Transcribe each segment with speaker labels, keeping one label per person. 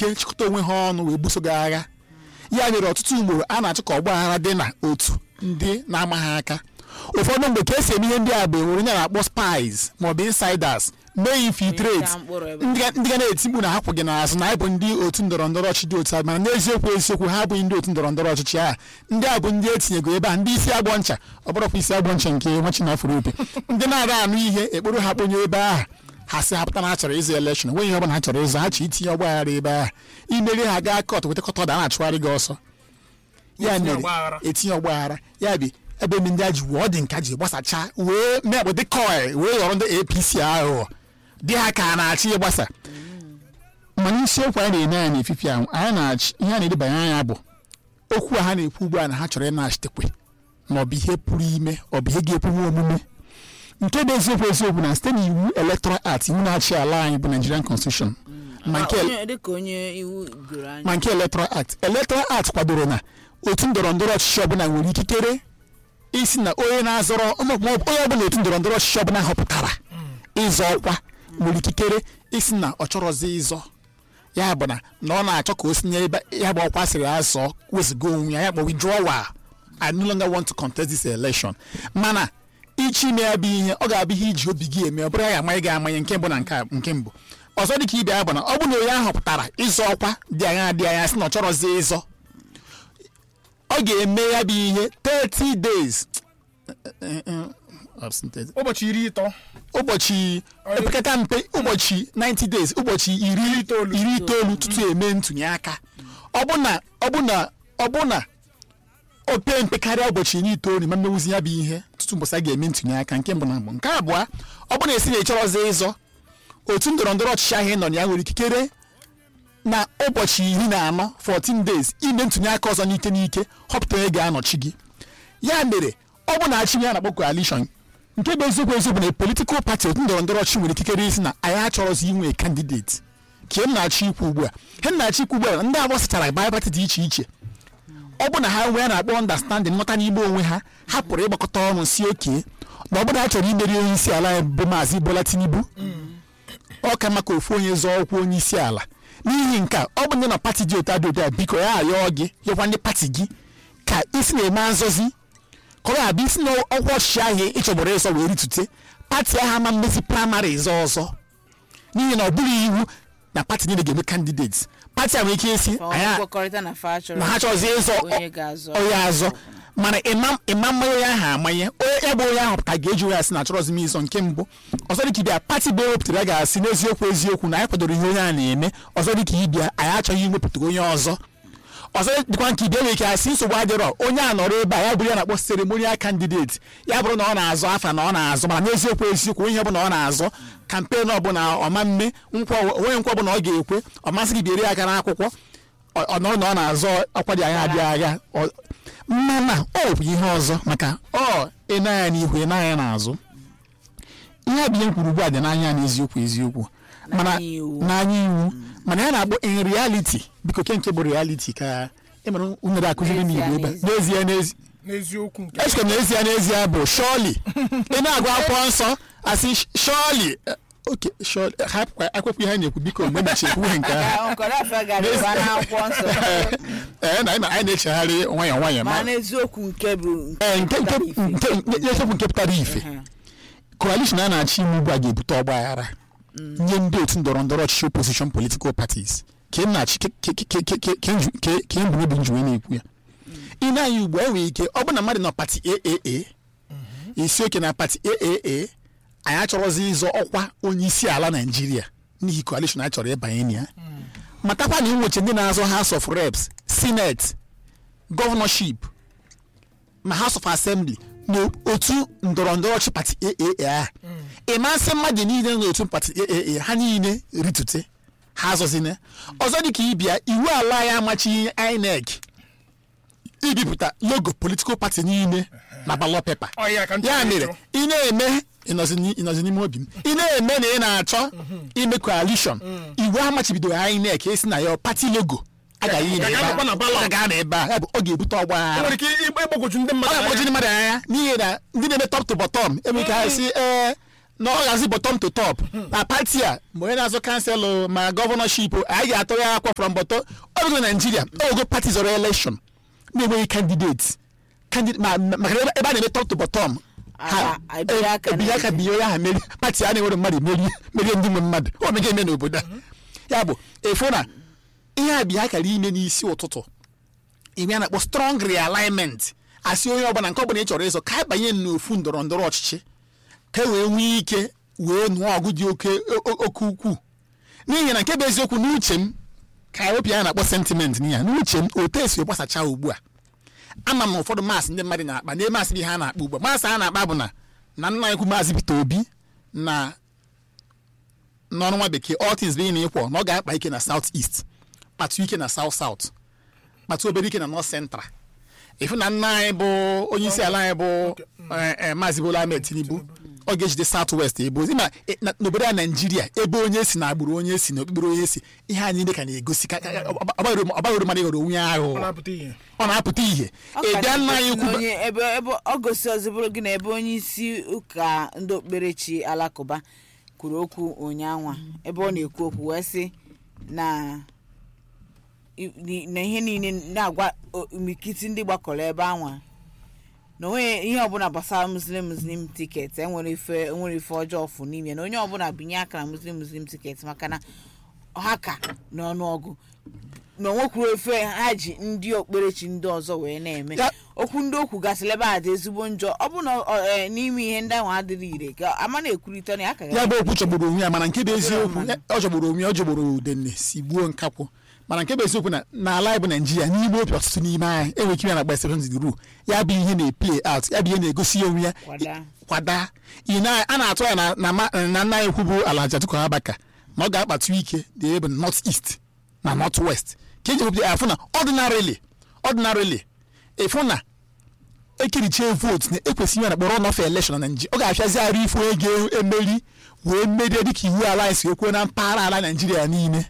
Speaker 1: ike chịkọta onwe ha ọnụ wee buso gị agha ya mere ọtụtụ ugboro a na-achọ ka ọgba aghara dị na otu ndị na-amaghị aka ụfọdụ mgbe ka esi eme ihe ndị a bụ enwere onye na-akpọ spies maọbụ insiders mee infiltrate
Speaker 2: Mechaa mkpụrụ ebe.
Speaker 1: ndị ga- ndị ga na-eti mkpu na ha kwụ gị n'azụ na anyị bụ ndị otu ndọrọ ndọrọ ọchịchị dị otu a mana n'eziokwu eziokwu ha abụghị ndị otu ndọrọ ndọrọ ọchịchị a ndị a bụ ndị etinyego ebe a ndị isi agbọ ncha ọ bụrụkwa isi agbọ ncha nke nwa chinafụrụ opi ndị na-ada anụ ihe ekporo ha kponye ebe ahụ ha si ha pụta na ha chọrọ ịzụ elekshọn enweghị ihe ọbụla ha chọrọ ịzụ ha chọrọ itinye ọgba aghara ebe ahụ imeri ha gaa kọt weta kọt ọda a na-achụgharị gị ọsọ ya
Speaker 3: Etinye
Speaker 1: mere
Speaker 3: ọgbaghara.
Speaker 1: etinye ọgba aghara ya bụ ebe ndị ndị a ji wụọ dị nka ji gbasacha wee mee akpụ dị kọị wee ghọrọ ndị apc aghụghọ dị ha ka a na-achị ịgbasa mana isiokwu anyị na-ene anya n'efifi ahụ anyị na-achị ihe a na-edebanye anya bụ okwu a ha na-ekwu ugbu a na ha chọrọ ịnaghachitekwe ma ọ bụ ihe pụrụ ime ọ bụ ihe ga-ekwuwe omume nke bụ eziokwu eziokwu na site n'iwu electoral act iwu na-achị ala anyị bụ nigerian constitution ma nke
Speaker 2: Onye- dịka onye iwu doro anya
Speaker 1: ma nke electoral act electoral act kwadoro na otu ndọrọ ndọrọ ọchịchị ọbụla nwere ikikere isi na onye na-azọrọ ma ọ bụ onye ọbụla otu ndọrọ ndọrọ ọchịchị ọbụla họpụtara ịzọ ọkwa nwere ikikere isi na ọ chọrọzi ịzọ ya bụ na na ọ na-achọ ka o si n'ebe ya bụ ọkwa sịrị azọ wezụga onwe ya ya bụ withdrawal I no longer want to contest this election mana ichi ime ya bụ ihe ọ ga-abụ ihe iji obi gị eme ọ bụrụ ya amanye gị amanye nke mbụ na nke a- nke mbụ ọzọ dị ka ibe ya bụ na ọ bụ na onye ahụ pụtara ịzọ ọkwa dị anya dị anya sị na ọ chọrọzi ịzọ ọ ga-eme ya bụ ihe 30 days
Speaker 3: ụbọchị iri ịtọ
Speaker 1: ụbọchị opekata mpe ụbọchị 90 days ụbọchị iri
Speaker 3: itoolu.
Speaker 1: iri itoolu tutu eme ntụnye aka ọ bụ na ọ bụ na ọ bụ na o pee mpe karịa ụbọchị iri itoolu ma mmewuzi ya bụ ihe tutu mbọsị a ga-eme ntụnye aka nke mbụ na mbụ nke abụọ ọ bụ na esi na ịchọrọzi ịzọ otu ndọrọ ndọrọ ọchịchị ahụ ị nọ na ya nwere ikikere na ụbọchị iri na anọ 14 days ime ntụnye aka ọzọ n'ike n'ike họpụta onye ga-anọchi gị ya mere ọ bụ na achị ya na-akpọ coalition nke bụ eziokwu eziokwu na politikal pati otu ndọrọ ndọrọ ọchịchị nwere ikikere isi na anyị achọrọzi inwe kandideti ka m na-achọ ikwu ugbu a he m na-achọ ikwu ugbu a na ndị agbasachara baya pati dị iche iche ọ bụ na ha nwee na-akpọ ọndastanding nghọta n'ime onwe ha ha pụrụ ịgbakọta ọnụ si oke na ọ bụrụ na ha chọrọ imeri onye isi ala anyị bụ maazị Bola Tinubu ọ ka maka ofu onye zọọ ọkwa onye isi ala n'ihi nke a ọ bụ ndị na pati dị otu adị otu a biko ya ayọọ gị yọkwa ndị pati gị ka isi na-eme nzọzi ka ọ ga-abịa isi na ọkwa ọchịchị ahụ ịchọgburu ịzọ wee ritute pati ahụ ama mmezi praịmarị ịzọ ọzọ n'ihi na ọ bụghị iwu na pati niile ga-eme kandideti pati a nwere ike isi
Speaker 2: Ọ
Speaker 1: anyị
Speaker 2: nkwekọrịta na fa chọrọ
Speaker 1: na ha chọzi ịzọ
Speaker 2: onye ga-azọ
Speaker 1: onye azọ mana ịma ịma mmanya onye ahụ amanye onye ya bụ onye ahụ ka ga-eji onye asị na achọrọzi m ịzọ nke mbụ ọzọ dịka ibia pati bụ ewepụtara ya ga-asị n'eziokwu eziokwu na anyị kwadoro ihe onye a na-eme ọzọ dịka ibia anyị achọghị iwepụta onye ọzọ ọzọ dịkwa nke ibia nwere ike asị nsogbu adịrọ onye a nọrọ ebe a ya bụrụ ya na-akpọ seremonial candidate ya bụrụ na ọ na-azọ afa na ọ na-azọ mana n'eziokwu eziokwu onye ọbụla ọ na-azọ kampen ọbụla ọma mme nkwa onye nkwa ọbụla ọ ga-ekwe ọ masị gị biere aka n'akwụkwọ ọ ọ nọrọ na ọ na-azọ ọkwa dị agha adị agha ọ- mana ọ bụ ihe ọzọ maka ọ ịna ya n'ihu ịna ya n'azụ ihe a bụ ihe m kwuru ugbu a dị n'anya na eziokwu eziokwu mana
Speaker 2: N'anya iwu.
Speaker 1: n'anya iwu mana ya na-akpọ in reality biko ke nke bụ reality ka emere unere akụziri m igbo ebe a. n'ezie n'ezi
Speaker 3: n'eziokwu nke
Speaker 1: echeke m n'ezie n'ezie bụ shọli ị na-agụ akwụkwọ nsọ asị shọli oke shọli hapụ akwụkwọ ihe a na-ekwu biko mgbe mechi ekwughị nke ahụ
Speaker 2: nkọrọ afa gara ịba n'akwụkwọ nsọ
Speaker 1: ee na anyị na- anyị na-echegharị nwayọọ nwayọọ ma
Speaker 2: ma n'eziokwu nke bụ
Speaker 1: ee nke nke
Speaker 2: pụtara ife.
Speaker 1: nke nke eziokwu nke pụtara ife coalition a na-achị ime ugbu a ga-ebute ọgba aghara nye ndị otu ndọrọ ndọrọ ọchịchị opposition political parties ka m na-achị ke- ke- ke- ke- ke- ke nju- ke- ke mbụ obi njuwe na-ekwu ya ị na-anya ugbu a enwere ike ọ bụ na mmadụ nọ pati aaa isi oke na pati aaa anyị achọrọzi ịzọ ọkwa onye isi ala naijiria n'ihi coalition anyị chọrọ ịbanye na ya matakwa na inweche ndị na-azọ house of reps senate gọvanọship ma house of assembly n'otu ndọrọ ndọrọ ọchị pati aaa ị masị mmadụ niile n'otu pati aaa ha niile ritute ha azọzine ọzọ dịka ịbịa iwu ala ya amachighị inec ibipụta logo political party niile na ballot paper
Speaker 3: Ọ ya ka m
Speaker 1: ya
Speaker 3: chọrọ
Speaker 1: mere
Speaker 3: ịjụ.
Speaker 1: ị na-eme ịnọzi n'i- ịnọzi n'ime obi m ị na-eme na ị na-achọ ime coalition iwu amachibidoro inec esi na ya pati logo agaghị
Speaker 3: Ga- ga-anọkwa na ballot.
Speaker 1: gaa n'ebe a ya bụ ọ ga-ebute ọgba
Speaker 3: o
Speaker 1: aghara
Speaker 3: nwere ike ịgb- ịgbagwoju ndị
Speaker 1: ọ
Speaker 3: mmadụ
Speaker 1: ga-akpọchi ndị
Speaker 3: anya.
Speaker 1: mmadụ anya n'ihi na ndị na-eme top to bottom enwere ike ha si ee na ọ gazi bottom to top na pati a ma onye na-azụ kanselụ ma gọvanọship anyị ga-atụ ya akwa from bottom ogo naijiria ogo pati zọrọ election na-enweghị kandidate Candid- ma- ma- maka na ebe ebe a na-eme top to bottom ha
Speaker 2: Ah, ebinye aka
Speaker 1: e- ebinye aka
Speaker 2: na-
Speaker 1: binye onye ahụ meri pati a na-enwere mmadụ merie merie ndị nwe mmadụ ọ mega eme n'obodo a ya bụ efu na ihe a bịa akara ime n'isi ụtụtụ ime a na-akpọ strong realignment asị onye ọbụla nke ọbụla ị chọrọ ịzọ ka abanye n'ofu ndọrọ ndọrọ ọchịchị ka e wee nwee ike wee nụọ ọgụ dị oke o- o- oke ukwuu n'ihi na nke bụ eziokwu n'uche m ka ewepụ ya na-akpọ sentiment n'ihe a n'uche m otu esi gbasacha ugbu a ama m na ụfọdụ maasị ndị mmadụ na-akpa na maasị ihe a na-akpa ugbu a maasị a na-akpa bụ na na nna ekwu maazị Peter Obi na n'ọrụ nwa bekee all things being equal na ọ ga-akpa ike na south east kpatụ ike na south south kpatụ obere ike na north central ifu na nna anyị bụ onye isi ala anyị bụ eh, eh, maazị Bola Ahmed Tinubu ọ ga-ejide south west ebo ma eh, na- n'obodo a naijiria ebe onye si na agbụrụ onye si na okpukpere onye si ihe anyị niile ka na-egosi ka- ka- ọ baghịrị ọ baghịrị mmadụ ịghọrọ onwe ya
Speaker 3: ọ
Speaker 1: aghụghọ
Speaker 3: na-apụta ihe
Speaker 1: ọ na-apụta ihe
Speaker 2: Ọ ka
Speaker 1: ịbịa nna anyị
Speaker 2: na-egosi
Speaker 1: ukwu
Speaker 2: na onye ebe ebe ọ gosi ọzọ bụrụ gị na ebe onye isi ụka ndị okpukperechi alakụba kwuru okwu ụnyaahụ ebe ọ na-ekwu okwu wee sị na i- ni- na ihe niile na-agwa o- imikiti ndị gbakọrọ ebe anwa na onwe ihe ọbụla gbasara muslim muslim tiketi enwere ife enwere ife ọjọọ fụ n'ime na onye ọbụla binye aka na muslim muslim tiketi maka na ha ka n'ọnụọgụ na onwekwuru ofe ha ji ndị okpukperechi ndị ọzọ wee na-eme
Speaker 1: Ya-
Speaker 2: okwu ndị okwu gasịrị ebe a dị ezigbo njọ ọ bụ na ọ- eh, n'ime ihe ndị ahụ adịrị ire ka ama na-ekwurịta na ya ka
Speaker 1: ya bụ okwu chọgburu onwe ya mana nke bụ eziokwu ya- ọ chọgburu onwe ya ọ jọgburu udenne si gbuo nkakwụ mana nke bụ eziokwu na n'ala anyị bụ naijiria n'ime obi ọtụtụ n'ime anyị enwere ike ime na gbasara ru ya bụ ihe na-eplay out ya bụ ihe na-egosi onwe ya
Speaker 2: Kwada.
Speaker 1: kwada Ị na- a na-atụ ya na- na ma- na nna anyị ukwu bụ ala Atiku Abubakar na ọ ga-akpatu ike na ebe north east na north west ka eji wepụta ya afụ na ordinarily ordinarily ịfụ na ekirichie votu na ekwesịghị na kpọrọ nọfe elekshọn na naijiria ọ ga-afịazi arụ ife onye ga-emeri wee merie dịka iwu ala anyị si wee kwuo na mpaghara ala naijiria niile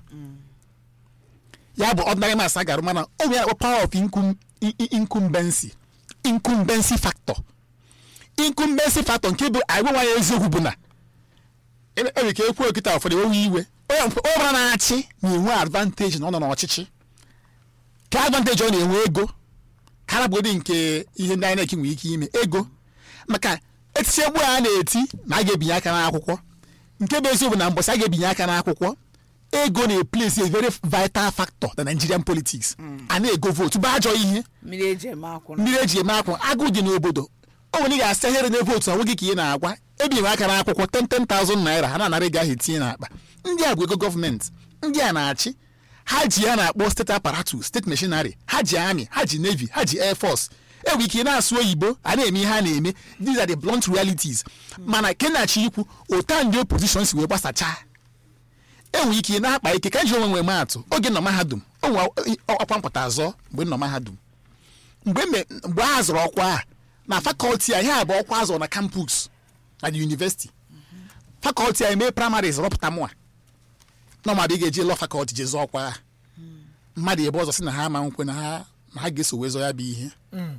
Speaker 1: ya bụ ọdịnarị mas a garụ mana o nwere akpọ power of incum- i- i- incumbency incumbency factor incumbency factor nke bụ anyị gwa ya eziokwu bụ na enwere ka ekwu okịta ụfọdụ ewewe iwe onye mfe- onye ọbụla na-achị na-enwe advantage na ọ nọ n'ọchịchị ka advantage ọ na-enwe ego karabụgodị nke ihe ndị INEC nwere ike ime ego maka etiti egbu a na-eti na a ga-ebinye aka n'akwụkwọ nke bụ eziokwu na mbọsị a ga-ebinye aka n'akwụkwọ ego na-eplesi a very vital factor na Nigerian politics a na-ego votu bụ ajọ ihe
Speaker 2: mmiri eji eme akwụ na
Speaker 1: mmiri eji eme akwụ agụ dị n'obodo o nwere ị ga-asa here na vootu na nweghị ka ị na-agwa ebinye aka n'akwụkwọ 10,000 naira ha na-anara ego ahụ etinye n'akpa ndị a bụ ego gọọmenti ndị a na-achị ha ji ya na-akpọ steeti aparatus steeti machinery ha ji army ha ji navy ha ji air force enwere ike ị na-asụ oyibo a na-eme ihe a na-eme these are the blunt realities mana kenachi ikwu ụta ndị opposition si wee gbasachaa enwere ike ị na-akpa ike ka ji onwe nwee maatụ oge nọ mahadum o nwe ọkwa mpụta azọ mgbe m nọ mahadum mgbe me- mgbe a zụrụ ọkwa a na fakọlti a ihe a bụ ọkwa a zụrụ na kampus na the university fakọlti a eme primaries rọpụta mụa nọmadụ ị ga-eji lọ fakọlti jee zụọ ọkwa a mmadụ ebe ọzọ si na ha ama nkwe na ha na ha ga-eso wee zọ ya bụ ihe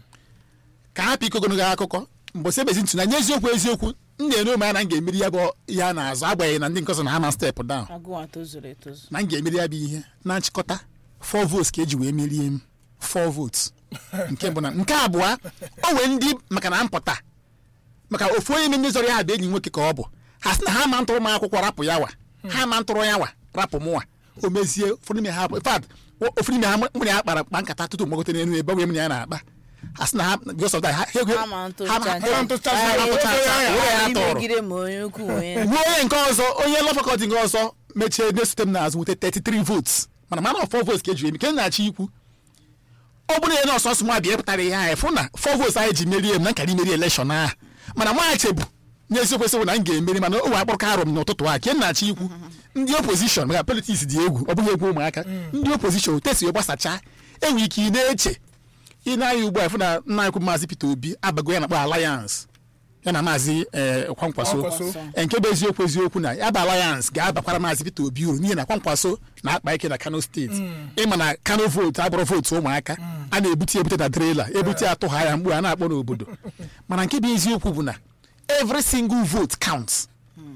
Speaker 1: ka ha pịa ogologo akụkọ mgbọsị ebezi ntụ na nye eziokwu eziokwu m na-ere ome ya na m ga-emeri ya bụ ihe a na-azụ agbanyeghị na ndị nke ọzọ na ha ma step down
Speaker 2: agụwa tozuru etozu
Speaker 1: na m ga-emeri ya bụ ihe na nchịkọta 4 votes ka eji wee merie m 4 votes nke bụ na nke abụọ o nwee ndị maka na mpụta maka ofu onye ime ndị zọrọ ya bụ enyi nwoke ka ọ bụ ha sị na ha ma ntụrụ m akwụkwọ rapụ ya wa ha ma ntụrụ ya wa rapụ mụwa o mezie ụfọdụ n'ime ha in fact ụfọdụ n'ime ha mụrụ ya kpara kpa nkata tutu mgbagote n'elu ebe onye m na ya na-akpa ha sị na ha because of that ha ha-
Speaker 2: Ha ma ntụ
Speaker 1: ha ma-
Speaker 2: chacha.
Speaker 1: ha ma ntụ chacha, ha ma ntụ chacha, were ya tụrụ
Speaker 2: imegide ma onye ukwu onye
Speaker 1: ruo onye nke ọzọ onye lọ fakọlti nke ọzọ mechie na-esote m n'azụ nweta 33 votes mana mana 4 votes ka eji eme ke m na-achọ ikwu ọ bụrụ ihe nọọsụ ọsụ nwa bịa pụtara ihe anyị fụ na 4 votes anyị ji merie m na nkara imeri elekshọn ahụ mana nwachebu n'eziokwu eziokwu na m ga-emeri mana o wee akpọrọ ka arụ m n'ụtụtụ a ke m na-achọ ikwu ndị opozishọn maka politiks dị egwu ọ bụghị egwu ụmụaka ndị opozishọn tesi gbasachaa enwere ike ị na-eche ị na-anya ugbu a fụ na nna ekwu maazị Peter Obi abago ya na-akpọ alliance ya na maazị eh, kwankwaso
Speaker 3: Kwankwaso.
Speaker 1: Eh, nke bụ eziokwu eziokwu na ya bụ alliance ga-abakwara maazị Peter Obi uru n'ihi na kwankwaso na-akpa ike na Kano steeti ịma na Kano votu abụrụ votu ụmụaka a na-ebute ebute na trela ebute atụgha ya mgbe a na-akpọ n'obodo mana nke bụ eziokwu bụ na every single vote counts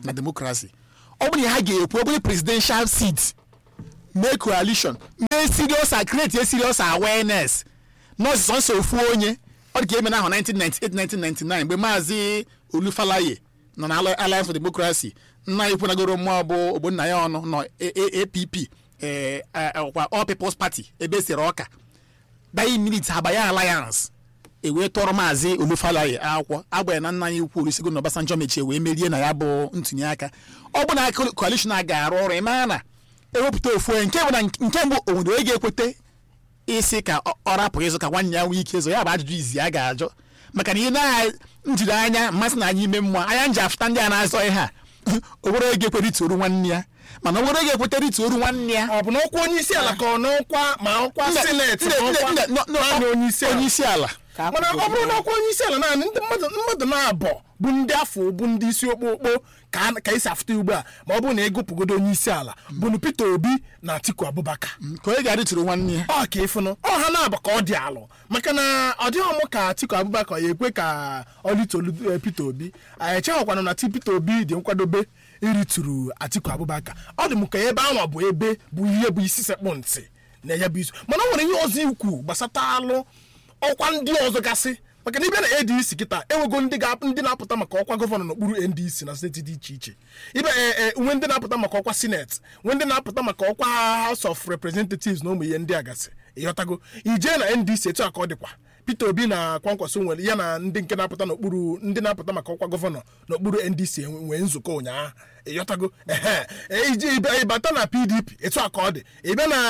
Speaker 1: na demokrasi ọ bụrụ na ha ga-ekwu ọ bụrụ presidential seat mee coalition mee serious a create a serious awareness nọọsụ nsọ ofu onye ọ dị ka eme n'ahụ 1998-1999 mgbe maazị olufalaye nọ na alliance for democracy nna ya ikwenagoro mmụọ bụ ogbonna ya ọnụ nọ A- A- app eh, eh, ọkwa all people's party ebe esere ọka dayi minit abanye alliance ewee tọrọ maazị olufalaye akwụkwọ agbanye na nna anyị ukwu olusegun na obasanjo mechie wee merie na ya bụ ntụnye aka ọ bụ na coalition a ga-arụ ọrụ ịmaa na ewepụta ofu onye nke bụ na nke mbụ o nwere onye ga-ekwete isi ka ọ ọ rapụ ịzụ ka nwanne ya nwee ike ịzụ ya bụ ajụjụ izi a ga-ajụ maka na ihe na njiri anya mmasị na anyị ime mmụọ anya nji afụta ndị a na-azọ ihe a ogboro ego ekwere itoru nwanne ya mana ogboro ego ekwetara itoru nwanne ya
Speaker 3: ọ bụ na ọkwa onye isi ala ka ọ n'ọkwa ma ọkwa
Speaker 1: Nde-
Speaker 3: sineti
Speaker 1: nde-
Speaker 3: ma
Speaker 1: nde-
Speaker 3: ọkwa
Speaker 1: nde- no- no,
Speaker 3: naanị onye isi ala
Speaker 1: onye isi ala
Speaker 2: ka
Speaker 3: mana ọ bụrụ na ọkwa onye isi ala naanị ndị mmadụ mmadụ na-abọ bụ ndị afọ bụ ndị isi okpokpo ka a- ka esi afụta ugbu a ma ọ bụrụ na ịgụpụgodo onye isi ala bụnụ Peter Obi na Atiku Abubakar
Speaker 1: ka onye ga-adịtụrụ nwanne ya
Speaker 3: ọ ka ịfụnụ ọ ha na-aba ka ọ dị alụ maka na ọ dịghị ọmụ ka Atiku Abubakar ya ekwe ka ọ litolu eh, Peter Obi anyị echeghịkwana na ti Peter Obi dị nkwadobe irituru Atiku Abubakar ọ dị m ka ebe anwa bụ ebe bụ ihe bụ isi sekpụ ntị na ya bụ isu mana ọ nwere ihe ọzọ ikwu gbasata alụ ọkwa ndị ọzọ gasị maka na ịbịa na ADC kịta enwego ndị ga ndị na-apụta maka ọkwa gọvanọ n'okpuru NDC na steeti dị iche iche ịbịa e e nwe ndị na-apụta maka ọkwa sineti nwe ndị na-apụta maka ọkwa House of Representatives na ụmụ ihe ndị a gasị ịghọtago ije na NDC etu a ka ọ dịkwa Peter Obi na Kwankwaso nwere ya na ndị nke na-apụta n'okpuru ndị na-apụta maka ọkwa gọvanọ n'okpuru NDC enwe- nwee nzukọ ụnyaahụ ịghọtago ehe e, ije ịbịa- ịbata na PDP etu a ka ọ dị ịbịa na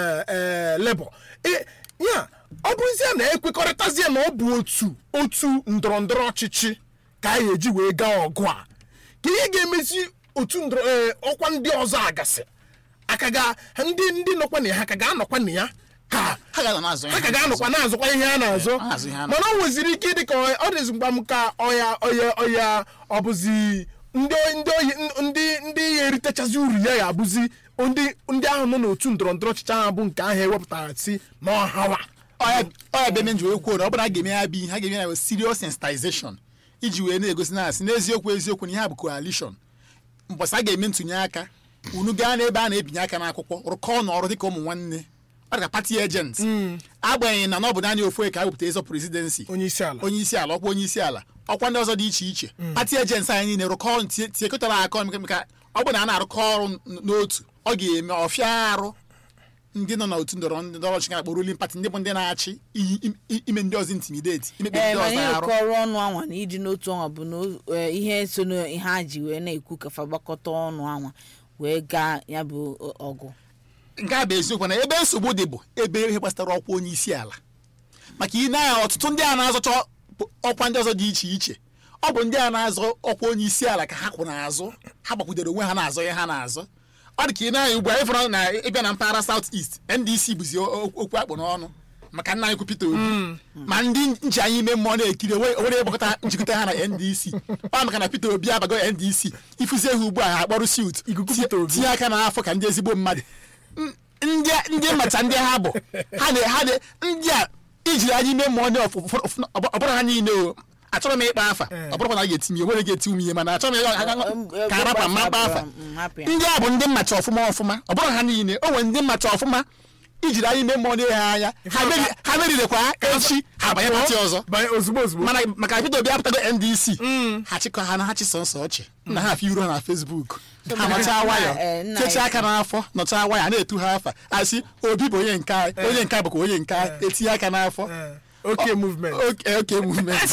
Speaker 3: ee Labour E- ya ọ bụrụzie na ekwekọrịtazie na ọ bụ otu otu ndọrọ ndọrọ ọchịchị ka anyị eji wee gaa ọgụ a ka ihe ga-emezi otu ndọrọ ee, ọkwa ndị ọzọ agasị aka ga ndị ndị nọkwa na ya ha ka ga-anọkwa na ya ka
Speaker 1: ha ga na-azụ
Speaker 3: ha ka ga-anọkwa na-azụkwa ihe a na-azụ
Speaker 1: Ha na-azụ ihe a
Speaker 3: mana o nweziri ike ịdị ka ọ ọ dịzi mgba m ka ọya ọya ọya ọ bụzi ndị ndị oyi ndị ndị ya eritechazi uru ya ya abụzi ndị ndị ahụ nọ n'otu ndọrọ ndọrọ ọchịchị ahụ bụ nke ahụ ewepụtara si n'ọhawa
Speaker 1: ọya ọya bụ eme nji wee kwuo na ọ bụrụ na a ga-eme ya bụ ihe ha ga-eme ya bụ serious sensitization iji wee na-egosi na asị n'eziokwu eziokwu na ihe a bụ coalition mbọsị a ga-eme ntụnye aka unu gaa n'ebe a na-ebinye aka n'akwụkwọ rụkọọ n'ọrụ dịka ụmụ nwanne ọ dị ka pati ejent agbanyeghị na na ọ bụ naanị ofu onye ka a wepụta ịzọ presidency
Speaker 3: onye isi ala
Speaker 1: onye isi ala ọkwa onye isi ala ọkwa ndị ọzọ dị iche iche pati ejensị anyị niile rụkọ ọrụ tie- tiekọtara aka ọnụ maka ọ bụ na a na-arụkọ ọrụ n- n'otu ọ ga-eme ọfịa arụ ndị nọ n'otu ndọrọ ndọrọ ọchịchị akpọ ruling party ndị bụ ndị na-achị iyi- im- i- ime ndị ọzọ intimidate imekpe
Speaker 2: ee
Speaker 1: ndị
Speaker 2: mana
Speaker 1: ọzọ arụ
Speaker 2: ịrụkọ ọrụ ọnụ anwa na iji n'otu ọnwa bụ na o- eh, ihe so na ihe ha ji wee na-ekwu kafa gbakọta ọnụ anwa wee gaa ya bụ ọ- ọgụ
Speaker 1: nke a bụ eziokwu na ebe nsogbu dị bụ ebe ihe gbasara ọkwa onye isi ala maka ị na-anya ọtụtụ ndị a na-azọcha ọkwa ndị ọzọ dị iche iche ọ bụ ndị a na-azọ ọkwa onye isi ala ka ha kwụ n'azụ ha gbakwudere onwe ha na-azọ ihe ha na-azọ ọ dị ka ị na-anya ugbu a ịfụrụ na ịbịa na mpaghara South East NDC bụzi o- o- okwu akpụ n'ọnụ maka nna anyị kwu Peter Obi ma ndị nji anyị ime mmụọ na-ekiri onwe onye gbakọta njikọta ha na NDC ọ maka na Peter Obi abago NDC ịfụzie ha ugbu a ha akpọrọ suit
Speaker 3: Ikuku
Speaker 1: tie-
Speaker 3: Peter Obi.
Speaker 1: tinye aka n'afọ ka ndị ezigbo mmadụ N- ndị ndị macha ndị ha bụ ha na ha na ndị a ijiri anyị ime mmụọ ndị ọfụ- ụfọdụ- ụfọdụ- ọ bụrụ ha niile o achọrọ m ịkpa afa ọ bụrụ na a ga-eti m ihe nwere ga-eti m ihe mana achọrọ m ịga- ka arapa mma kpa afa
Speaker 2: Mm, hapụ ya.
Speaker 1: ndị a bụ ndị mmacha ọfụma ọfụma ọ bụrụ ha niile o nwere ndị mmacha ọfụma ijiri anyị ime mmụọ ndị ha anya ha meri- ha merirekwa echi ha banye pati ọzọ
Speaker 3: banye ozugbo ozugbo
Speaker 1: mana maka Peter Obi apụtago NDC ha chịkọ ha na ha chịsọ nsọ ọchị na ha afọ iro na Facebook ha nọchaa nwayọ
Speaker 2: eh, nna
Speaker 1: kechie
Speaker 2: ya-
Speaker 1: aka n'afọ nọchaa nwayọ na-etu ha afa asị Obi bụ onye nke anyị onye nke a bụkwa onye nke anyị etinye aka n'afọ
Speaker 3: Eh, okay movement
Speaker 1: oke oke movement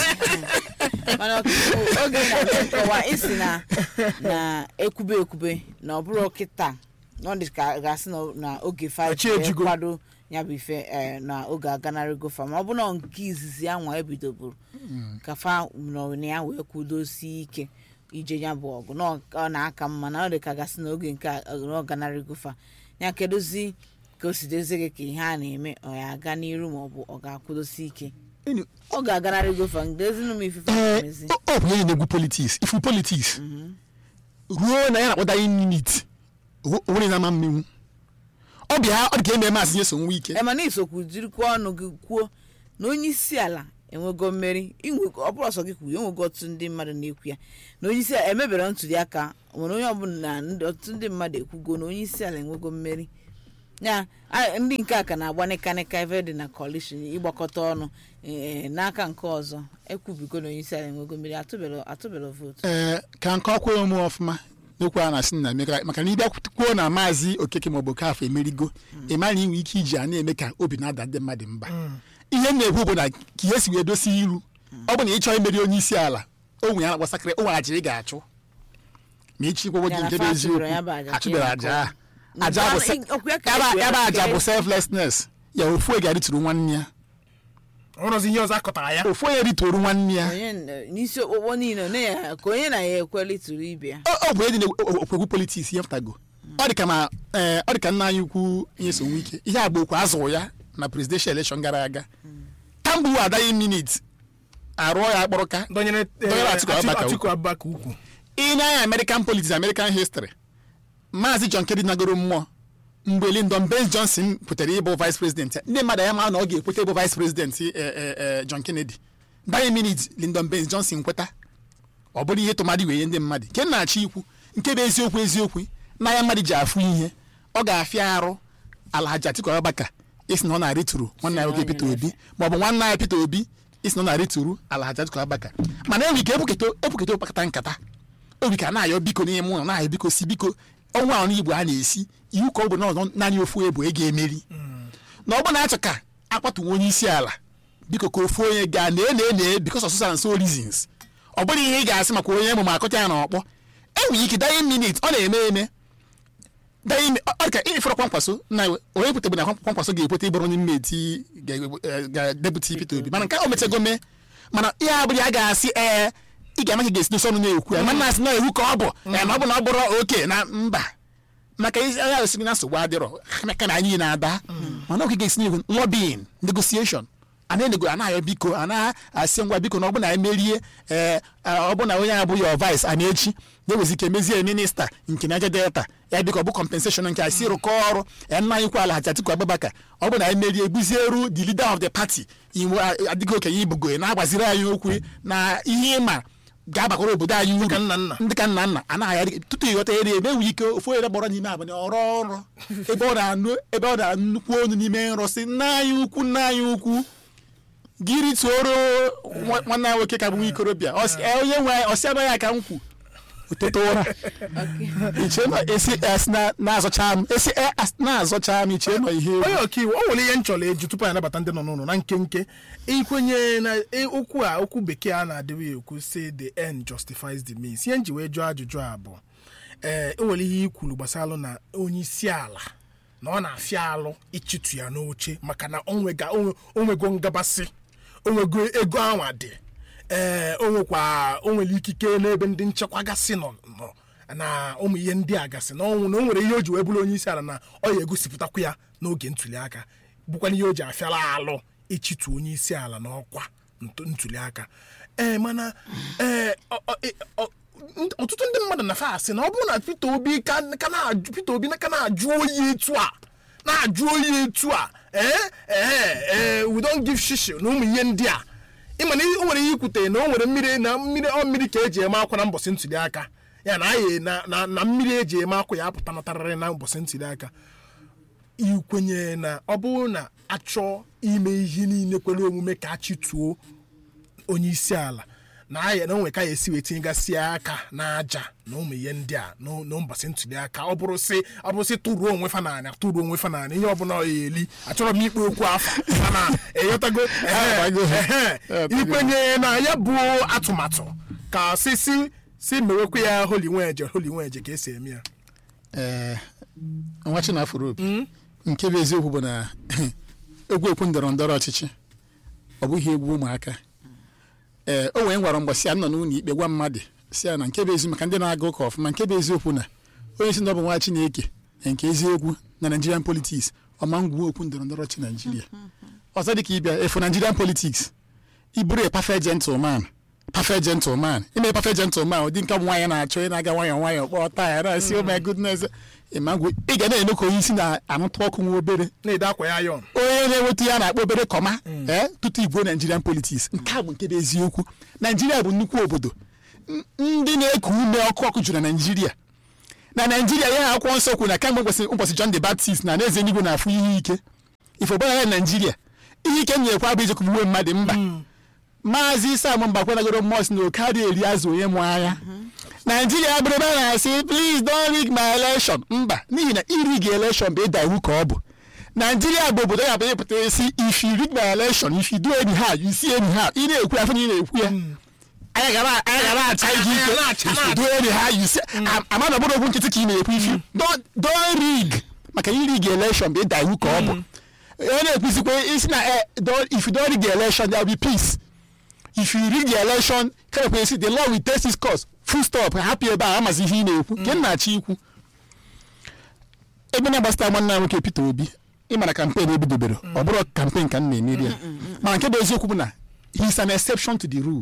Speaker 2: mana ọtụtụ oge na nkọwa isi na na ekwube ekwube na ọ bụrụ kịta na ọ dị ka gasị na- na oge
Speaker 3: Ọchị
Speaker 2: five
Speaker 3: ejigo.
Speaker 2: kwado ya bụ ife eh, na oge aganarịgo fa ma ọ bụ na nke izizi anwa ebidoburu ka fa nọ na ya wee kwudosie ike ije ya bụ ọgụ na ọ- ọ na-aka mma na ọ dị ka gasị na oge nke a- na ọ ganarịgo fa ya kedozi ka o si dozie gị ka ihe a na-eme ọ ya aga n'iru ma ọ bụ ọ ga-akwụdosi ike ọ ga-aganarịgo fa ndezinụ m ifufe
Speaker 1: ee
Speaker 2: mezi
Speaker 1: ọ ọ bụ onye na-egwu politiks ifu politiks ruo na ya na-akpọta minit onwere na ama mmenwu ọ bịa ọ dị ka eme maazị nyeso nwa ike
Speaker 2: ema na isokwu jirikwa ọnụ gị kwuo na onye isi ala enwego mmeri inwego ọ bụrụ ọsọ gị kwuru enwego ọtụtụ ndị mmadụ na-ekwu ya na onye isi ala emebere ntuli aka nwere onye ọbụla na ndị- ọtụtụ ndị mmadụ ekwugo na onye isi ala enwego mmeri ya a- ndị nke a ka na-agba nịkanịka ebe dị na coalition ịgbakọta ọnụ ee, n'aka nke ọzọ ekwubigo na onye isi ala enwego mmeri atụbero atụbero vootu
Speaker 1: ee ka nke ọkwa omume ọfụma n'okwu a na-asị na emeka maka na ịbịa kwuo na maazị okeke maọbụ okafọ emerigo ị ma na inwe ike iji a na-eme ka obi na-ada ndị mmadụ mba ihe m na-ekwu bụ na ka ihe si wee dosi iru ọ bụ na ị chọọ imeri onye isi ala o nwere ya na-akpọsakịrị o nwere aja ị ga-achụ ma ịchị kwụkwọ
Speaker 2: Ya
Speaker 1: gị
Speaker 2: na
Speaker 1: nke bụ
Speaker 2: fa
Speaker 1: eziokwu
Speaker 2: achụbere ya bụ aja ka
Speaker 1: achụbere
Speaker 2: ị
Speaker 1: aja
Speaker 2: na-akọ.
Speaker 1: a. aja bụ
Speaker 2: Nke
Speaker 1: se-
Speaker 2: ahụ, ọkwa ya ka
Speaker 1: ebe
Speaker 2: ekwu ya,
Speaker 1: ebe aja
Speaker 2: ka
Speaker 1: bụ
Speaker 2: e-
Speaker 1: selflessness ya ofu onye ga-arịtụrụ nwanne ya
Speaker 3: ọrụzi ihe ọzọ akọtara ya
Speaker 1: ofu onye ritụrụ nwanne ya
Speaker 2: onye n- n'isi okpokpo niile na ya ka onye na ya ekweli tụrụ ibe ya
Speaker 1: ọ ọ bụ onye dị n'okpukpu politiks ihe pụtago ọ dị ka ma ee, ọ dị ka nna anyị ukwu ihe so nwe ike ihe agba okwu azụrụ ya na presidential election gara aga kamgbe adaghị minit arụọ ya akpọrọka
Speaker 3: dọnyere eh,
Speaker 1: Dọnyere Atiku
Speaker 3: Atiku-
Speaker 1: Abubakar
Speaker 3: Atiku Abubakar ukwu
Speaker 1: ị na-anya american politics american history maazị john kennedy nagoro mmụọ mgbe lyndon baines johnson pụtara ịbụ vice president ya ndị mmadụ ya ma na ọ ga-ekweta ịbụ vice president eh, eh, eh, john kennedy daghị minit lyndon baines johnson kweta ọ bụrụ ihe tụmadị wee nye ndị mmadụ nke na-achọ ikwu nke bụ eziokwu eziokwu n'anya mmadụ ji afụ ihe ọ ga-afịa arụ alhaji atiku abubakar isi na ọ na-arịtụrụ nwanne ya nwoke peter obi maọbụ nwanne ya peter obi isi na ọ na-arịtụrụ alhaji atiku abubakar mana enwe ike ekwuketa ekwuketa ụkpakọta nkata obi ka na-ayọ biko n'ime ụlọ na-ayọ biko si biko ọnwa ahụ igbo a na-esi iwu ka ọ bụ na ọzọ naanị ofu ebu e ga-emeri na ọ bụ na-achọ ka akpatuwe onye isi ala biko ka ofu onye gaa na ene ene because of social and so reasons ọ bụrụ ihe ị ga-asị maka onye ma akọta ya na ọkpọ enwere ike daye minit ọ na-eme eme daye ime ọ dị ka ịfere kwankwaso na onye kwetebe na kwankwaso ga-ekweta ịbụrụ onye mmeti ga-deputi Peter Obi mana nke o mechego mee mana ihe abụrụ ya ga-asị ee ị ga-ama ka ị ga-esi n'ụsọ ọnụ na-ekwu ya mana asị na iwu ka ọ bụ ee, na ọ bụ na ọ bụrụ oke na mba maka isi agha osighi na nsogbu adịrọ maka na anyị na-ada mana ọ ga-esi n'ihu lobbying negotiation a na-enego a na-ayọ biko a na-asị ngwa biko na ọ bụ na emerie ee ọ bụ na onye abụghị ọ vice a na-echi na-ewezi ike mezie minista nke Niger Delta ya biko ọ bụ compensation nke asị rụkọ ọrụ ya nna anyị kwala Haji Atiku Abubakar ọ bụ na emerie gbuzieru the leader of the party iwu adịghị okenye ibugo na-agbaziri anyị okwu na ihe ịma ga-abakwara obodo anyị uru
Speaker 3: Dịka nna nna.
Speaker 1: ndị ka nna nna anaghị adị tutu ịghọta ere eme enwe ike ofu onye gbọrọ n'ime abalị ọrụ ọrụ ebe ọ na-anụ ebe ọ na-anụ nnukwu onu n'ime nrọ si nna anyị ukwu nna anyị ukwu gịrị tuoro nwa- nwanne ya nwoke ka bụ nwa ikorobịa Ọ sị, "Eh, onye nwe anyị ọsị anaghị aka m kwu ụtụtụ ụra iche nọ esi esi na- na-azọcha m esi eh, as- na-azọcha m iche nọ ihe egwu.
Speaker 3: onye ọkaiwu o nwere ihe m chọrọ eju tupu anyị anabata ndị nọ n'ụlọ na nkenke ikwenye na e- okwu a okwu bekee a na-adịghị ekwu say the end justifies the means ihe m ji wee jụọ ajụjụ a bụ ee o nwere ihe i kwuru gbasara na onye isi ala na ọ na-afịa alụ ịchịtụ ya n'oche maka na onwega onwe- onwego ngabasị onwego ego anwa dị ee o nwekwa o nwere ikike n'ebe ndị nchekwa gasị nọ nọ na ụmụ ihe ndị a gasị na ọnwụ na o nwere ihe o ji wee bụrụ onye isi ala na ọ ya egosipụtakwa ya n'oge ntuli aka bụkwana ihe o ji afịala alụ ịchịtụ onye isi ala n'ọkwa nt- ntuli aka ee mana ee ọ- ọ- ị- ọ- nt- ọtụtụ ndị mmadụ na fa asị na ọ bụrụ na Peter Obi ka ka na-ajụ Peter Obi na ka na-ajụ oyi etu a na-ajụ oyi etu a ee ee ee we don't give shishi na ụmụ ihe ndị a ịma na o nwere ihe ikwute na o nwere mmiri na mmiri ọ mmiri ka eji eme akwa na mbọsị ntuli aka ya na anyị na na na mmiri eji eme akwa ya apụta natarịrị na mbọsị ntuli aka ikwenye na ọ bụrụ na achọ ime ihe niile kwere omume ka achịtuo onye isi ala na aya na onwe ka ya esi wee tinyegasị aka n'aja na ụmụ ihe ndị a na na mbọsị ntuli aka ọ bụrụ sị ọ bụrụ sị tụruo onwe fa n'anya tụruo onwe fa n'anya ihe ọbụla ọ ya eli achọrọ m ikpe okwu afa mana eghọtago ehe,
Speaker 1: Agbago.
Speaker 3: ehe. ikwenye na ya bụ atụmatụ ka si si si mewekwa ya holi nweje holi nweje ka esi eme ya
Speaker 1: ee nwa chinafụrụ obi nke bụ eziokwu bụ na egwu ekwu ndọrọ ndọrọ ọchịchị ọ bụghị egwu ụmụaka ee o wee gwara mgbasị a nọ n'ụlọ ikpe gwa mmadụ si ya na nke bụ eziokwu maka ndị na-aga ụka ọfụma nke bụ eziokwu na onye si na ọ bụ nwa chineke na nke eziokwu na nigerian politics ọma ngwu okwu ndọrọ ndọrọ ọchị naijiria ọzọ dị ka ịbịa efu nigerian politics iburu a perfect gentleman perfect gentleman ime perfect gentleman ụdị nke nwaanyị na-achọ ị na-aga nwayọọ nwayọọ kpọọ taya na-asị oh my goodness ịmagwe ị ga na-eme ka onye isi na-anụtụ ọkụ nwa obere
Speaker 3: na-ede akwa ya yọn
Speaker 1: onye na-enweta ya na-akpọ obere kọma ee tutu igbo nigerian politics nke a bụ nke bụ eziokwu naijiria bụ nnukwu obodo N- ndị na-eku ume ọkụ ọkụ juru na naijiria na naijiria ya akwụkwọ nsọ kwuru na kemgbe ụbọchị ụbọchị john the baptist na eze eluigwe na-afụ ihe ike ifo gbara ya naijiria ihe ike nyekwa bụ ijekwu uwe mmadụ mba maazị sam mbakwanagoro mos na oke adịghị eri azụ onye mụ anya naijiria bụrụ ebe a na-asị please don't rig my election mba n'ihi na irig election bụ ịda iwu ka ọ bụ naijiria bụ obodo ya bụ ịpụta isi if you rig my election if you do anyhow you see anyhow ị na-ekwu afọ na ị na-ekwu ya anyị gara anyị gara acha gị ike
Speaker 3: Anyị na-acha,
Speaker 1: if you do anyhow you see ama na ọbụrụ okwu nkịtị ka ị na-ekwu ifi don't don't rig maka irig election bụ ịda iwu ka ọ bụ onye na-ekwusikwa isi na eh, don't- if you don't rig the election there will be peace if you rig the election kemekwa isi the law will take its course full stop hapụ ebe a amazi ihe ị na-ekwu nke m na-achọ ikwu ebe na-agbasịta nwanne m nwoke Peter Obi ịmara kampen ebidobere ọ bụrụ kampen ka m na-emeri ya mana nke bụ eziokwu bụ na he is an exception to the rule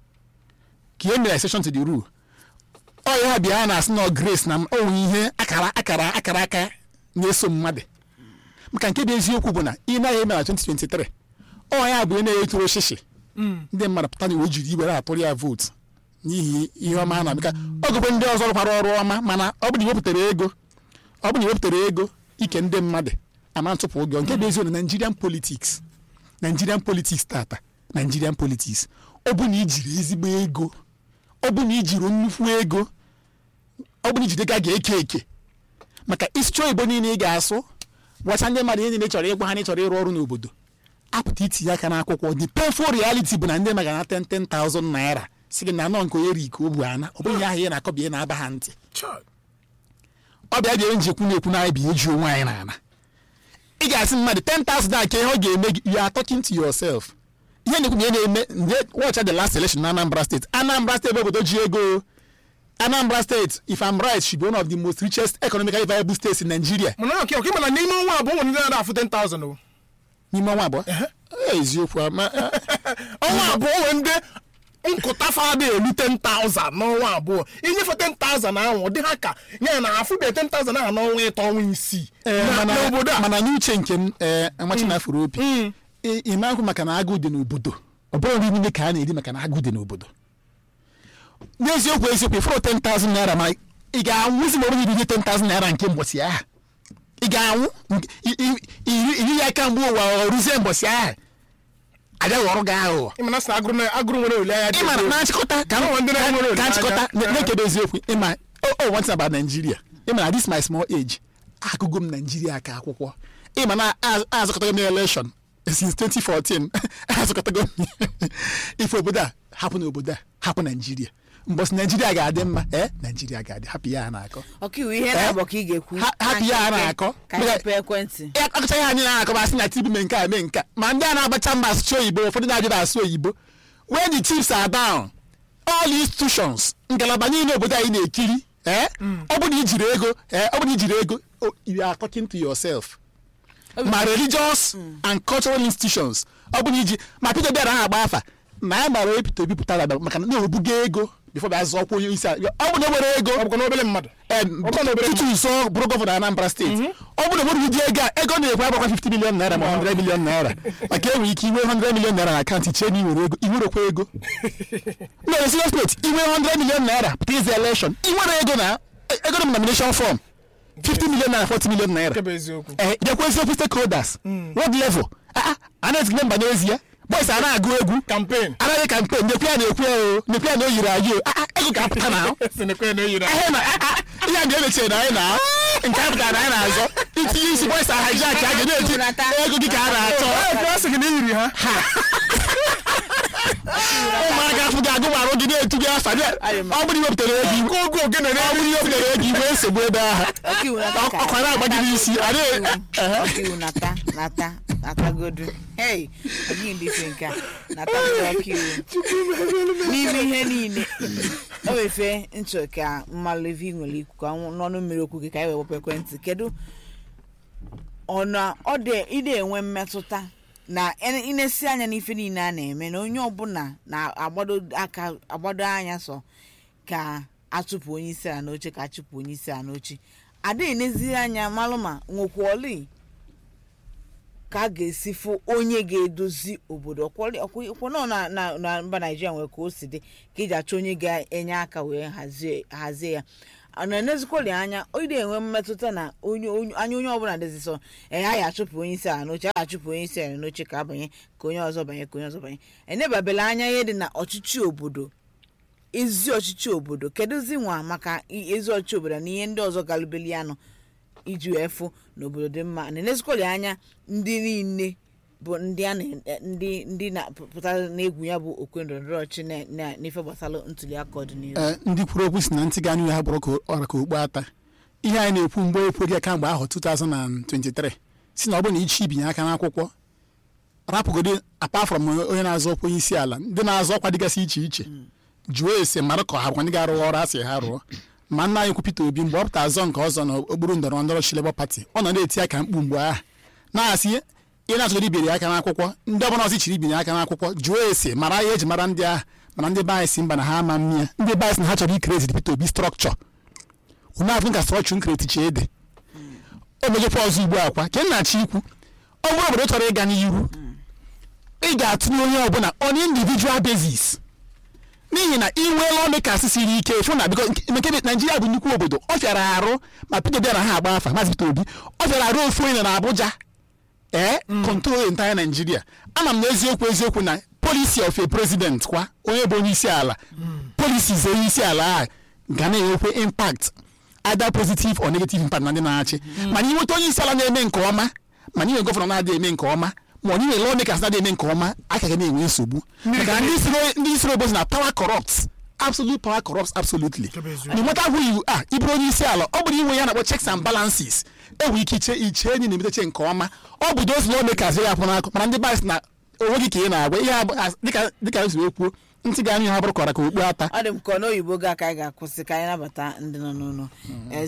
Speaker 1: ka ihe mere exception to the rule ọ ya bịa a na-asị na ọ grace na o nwere ihe akara akara akara aka na-eso mmadụ maka nke bụ eziokwu bụ na ị naghị eme na 2023 ọ ya bụ onye na-etoro shishi ndị mmadụ pụta na o jiri iwere atụrụ ya vootu n'ihi ihe ọma a na-abịa ọ gụkwa ndị ọzọ rụkwara ọrụ ọma mana ọ bụ na iwepụtara ego ọ bụ na iwepụtara ego ike ndị mmadụ ama ntụpụ ụgwọ nke bụ eziokwu na Nigerian politics Nigerian politics tata Nigerian politics ọ bụ na ijiri ezigbo ego ọ bụ na ijiri nnukwu ego ọ bụ na ijide ga ga-eke eke maka isi oyibo niile ị ga-asụ gwacha ndị mmadụ ihe niile chọrọ ịgwa ha na ịchọrọ ịrụ ọrụ n'obodo apụta itinye aka n'akwụkwọ the painful reality bụ na ndị maka na 10 10,000 naira si gị na anọ nke onye ri ka o bu ana ọ bụghị ahụ ihe na-akọbi ihe na-aba ha ntị ọ bịa bịa njikwu na-ekwu na anyị bụ eji onwe anyị n'ala ị ga-asị mmadụ 10,000 a ka ihe ọ ga-eme gị you are talking to yourself ihe na-ekwu na ihe na-eme nde watch the last election na Anambra State Anambra State bụ obodo ji ego Anambra State if I'm right should be one of the most richest economically viable states in Nigeria
Speaker 3: mana ọka ọka mana n'ime ọnwa abụọ nwere ndị na-afụ 10,000 o
Speaker 1: n'ime ọnwa abụọ eziokwu ama
Speaker 3: ọnwa abụọ nwere ndị nkụta fada elu 10,000 n'ọnwa abụọ inyefe 10,000 ahụ ọ dị ha ka ya na afụbe 10,000 ahụ n'ọnwa ịtọ ọnwa isii
Speaker 1: Ee,
Speaker 3: Na-
Speaker 1: mana
Speaker 3: n'obodo a
Speaker 1: mana n'uche nke m ee amachi na afụrụ obi ị- ị na-ahụ maka na agụụ dị n'obodo ọ bụrụ nri niile ka a na-eri maka na agụụ dị n'obodo n'eziokwu eziokwu ịfụrụ 10,000 naira ma ị ga-anwụzi ma ọ bụghị iri 10,000 naira nke mbọsị ahụ ị ga-anwụ nke- i- i- iri iri ya aka mgbe ụwa ọ rụzie mbọsị ahụ abịaghị ọrụ gị aghụghọ
Speaker 3: ịmana sị na agụrụ na- agụrụ nwere olileanya dị
Speaker 1: ịma
Speaker 3: elu.
Speaker 1: na nchịkọta ka
Speaker 3: Ụmụ ndị na-enwere
Speaker 1: ka
Speaker 3: olileanya.
Speaker 1: nchịkọta na- na-ekebe eziokwu ịma o one thing about Nigeria ịma na this my small age agụgo m Nigeria ka akwụkwọ ịma na a- azụkọtago m election since 2014 azụkọtago m ife obodo a hapụ na obodo a hapụ Nigeria mbọsị Nigeria ga-adị mma ee Nigeria ga-adị hapụ ya a na-akọ
Speaker 2: ọkaiwu ihe na-abọ ka ị ga-ekwu
Speaker 1: Ha- hapụ ya a na-akọ
Speaker 2: ka anyị pee ekwentị
Speaker 1: ya akọcha ihe anyị na-akọ asị na tibi mee nke a mee nke a. ma ndị a na-agbacha mba asụsụ oyibo ụfọdụ na-ajụ asụ oyibo when the chiefs are down all institutions ngalaba niile obodo anyị na-ekiri eh? ọ bụ na ijiri ego eh, ọ bụ na ijiri ego oh, you are talking to yourself ma religious and cultural institutions ọ bụ na iji ma Peter Obi anaghị agba afa na ya mara onye Peter Obi pụtara abịa maka na na-ebuga ego bifo bịa zụọ ọkwa onye isi ala ọ bụ na o nwere ego
Speaker 3: ọ bụkwa na obere mmadụ
Speaker 1: em,
Speaker 3: Ọ bụ na obere
Speaker 1: tutu nso bụrụ gọvanọ Anambra steeti ọ bụrụ na nwere ụdị ego a ego na-ekwe agbakwa 50 million naira ma 100 million naira maka enwere ike inwe 100 million naira na akaụntụ chee na iwere ego iwerekwa ego no serious note inwe 100 million naira pụta ize election inwere ego na ego na nomination form 50 million naira 40 million naira
Speaker 3: nke bụ eziokwu
Speaker 1: ee bịakwa eziokwu stakeholders world level Ah, ah, a na-ezigbo mba n'ezie boys a na-agụ egwu
Speaker 3: kampen
Speaker 1: anaghị kampen nekwe ya na-ekwu ya o nekwe ya na o yiri anyị o Ah, ah, ego ga-apụta na ahụ
Speaker 3: sinekwe na eyiri
Speaker 1: ihe na ihe a ga-emechie na anyị na nke a pụtara na anyị na-azọ itinye isi bọysa hijak a ga na-eti ego gị ka a na-achọ
Speaker 3: a sị gị na eyiri ha
Speaker 1: ụmụaka afọ gị agụmarụ gị na-etu gị afa bịa ọ bụrụ iwepụtara ego iwe
Speaker 3: oge ogene
Speaker 1: ọ bụrụ iwepụtara ego iwe nsogbu ebe ahụ
Speaker 2: ọkaiwu nata ka
Speaker 1: ọkwa na-agba gị n'isi a na-
Speaker 2: ọkaiwu nata nata natagodu hei ọdịghị ndị ife nke a natagodu ọkaiwu n'ime ihe niile o wefe nchọ ka mmalụ ife ị nwere ikwu ka ọ n'ọnụ mmiri okwu gị ka anyị wee wepụ ekwentị kedu ọna ọ dị ide enwe mmetụta na ene- inesi anya n'ife niile a na-eme na onye ọbụla na-agbado aka agbado anya sọ ka achụpụ onye isi ala n'oche ka achụpụ onye isi ala n'oche ada enezi anya malụ ma nwekwali ka a ga-esi fụ onye ga-edozi obodo ọkwọnọ na na na mba naijiria nwere ka o si dị ka iji achọ onye ga-enye aka wee hazie hazie ya a na-enezikwali anya onye enwe mmetụta na onye onye- anya onye ọbụla dịzi sọ enye a ga-achụpụ onye isi ala n'oche a ga-achụpụ onye isi ala n'oche ka abanye ka onye ọzọ banye ka onye ọzọ banye enebabela anya ihe dị na ọchịchị obodo ezi ọchịchị obodo kedụzi nwa maka i- ezi ọchịchị obodo na ihe ndị ọzọ galubeli anụ iji wee fụ n'obodo dị mma na-enezikwali anya ndị niile bụ ndị a na- ndị ndị na-apụta n'egwu ya bụ okwe ndọrọndọrọ ọchị na- na- n'ife gbasara ntuli aka ọdịnihu
Speaker 1: Ee, ndị kwuru okwu si na ntị ga ya bụrụ ka ọra ka okpu ata ihe anyị na-ekwu mgbe ekweghị kamgbe ahụ 2023 si na ọ bụrụ na ichi ibinye aka n'akwụkwọ rapụgodi apart from onye na-azọ ọkwa onye isi ala ndị na-azọ ọkwa dịgasị iche iche jụọ ese mara ka ha bụkwa ndị ga-arụ ọrụ a sị ha rụọ ma nna anyị kwu Peter Obi mgbe ọ pụta azọ nke ọzọ na okpuru ndọrọ ndọrọ chi Labour Party ọ nọ na-eti aka mkpu mgbe ahụ na-asị ị na-achọgodi ibiri aka n'akwụkwọ ndị ọbụla ọzọ chiri ibinye aka n'akwụkwọ jụọ ese mara ihe eji mara ndị ahụ mana ndị be anyị si mba na ha ama mmịa ndị be anyị si na ha chọrọ ikreti Peter Obi strọkchọ unu afụ ka strọkchọ nkreti chi ede o mejekwa ọzọ ugbu akwa ka nnachi ikwu ọ bụrụ obodo chọrọ ịga n'iru ị ga-atụnye onye ọbụla on individual basis n'ihi na inwe lọmekas siri ike fụ na biko nke naijiria bụ nnukwu obodo ọ fịara arụ ma Peter Obi na ha agba afa maazị Peter Obi ọ fịara arụ ofu onye na Abuja ee control entire Nigeria ama m na eziokwu eziokwu na policy of a president kwa onye bụ onye isi ala policies onye isi ala a ga na-enwekwe impact either positive or negative impact na ndị na-achị mana inweta onye isi ala na-eme nke ọma mana inwe gọvanọ na-adịghị eme nke ọma ma onye nwere lawmakers na-adịghị eme nke ọma aka ga na-enwe nsogbu maka ndị siri ndị siri obozi na power corrupts absolute power corrupts absolutely
Speaker 3: Nke bụ eziokwu.
Speaker 1: no matter who you are ịbụrụ onye isi ala ọ bụrụ inwe ya na-akpọ checks and balances enwe ike iche iche enyi na-emeteche nke ọma ọ bụ those lawmakers ya apụ n'akụ mana ndị bas na onwe gị ka ị na-agwa ihe a bụ- as- dịka dịka esi wee kwuo ntị ga-anụ ha bụrụ kọra ka okpu ata
Speaker 2: ọ dị m ka ọ n'oyibo ga ka anyị ga-akwụsị ka anyị nabata ndị nọ n'ụlọ Eh,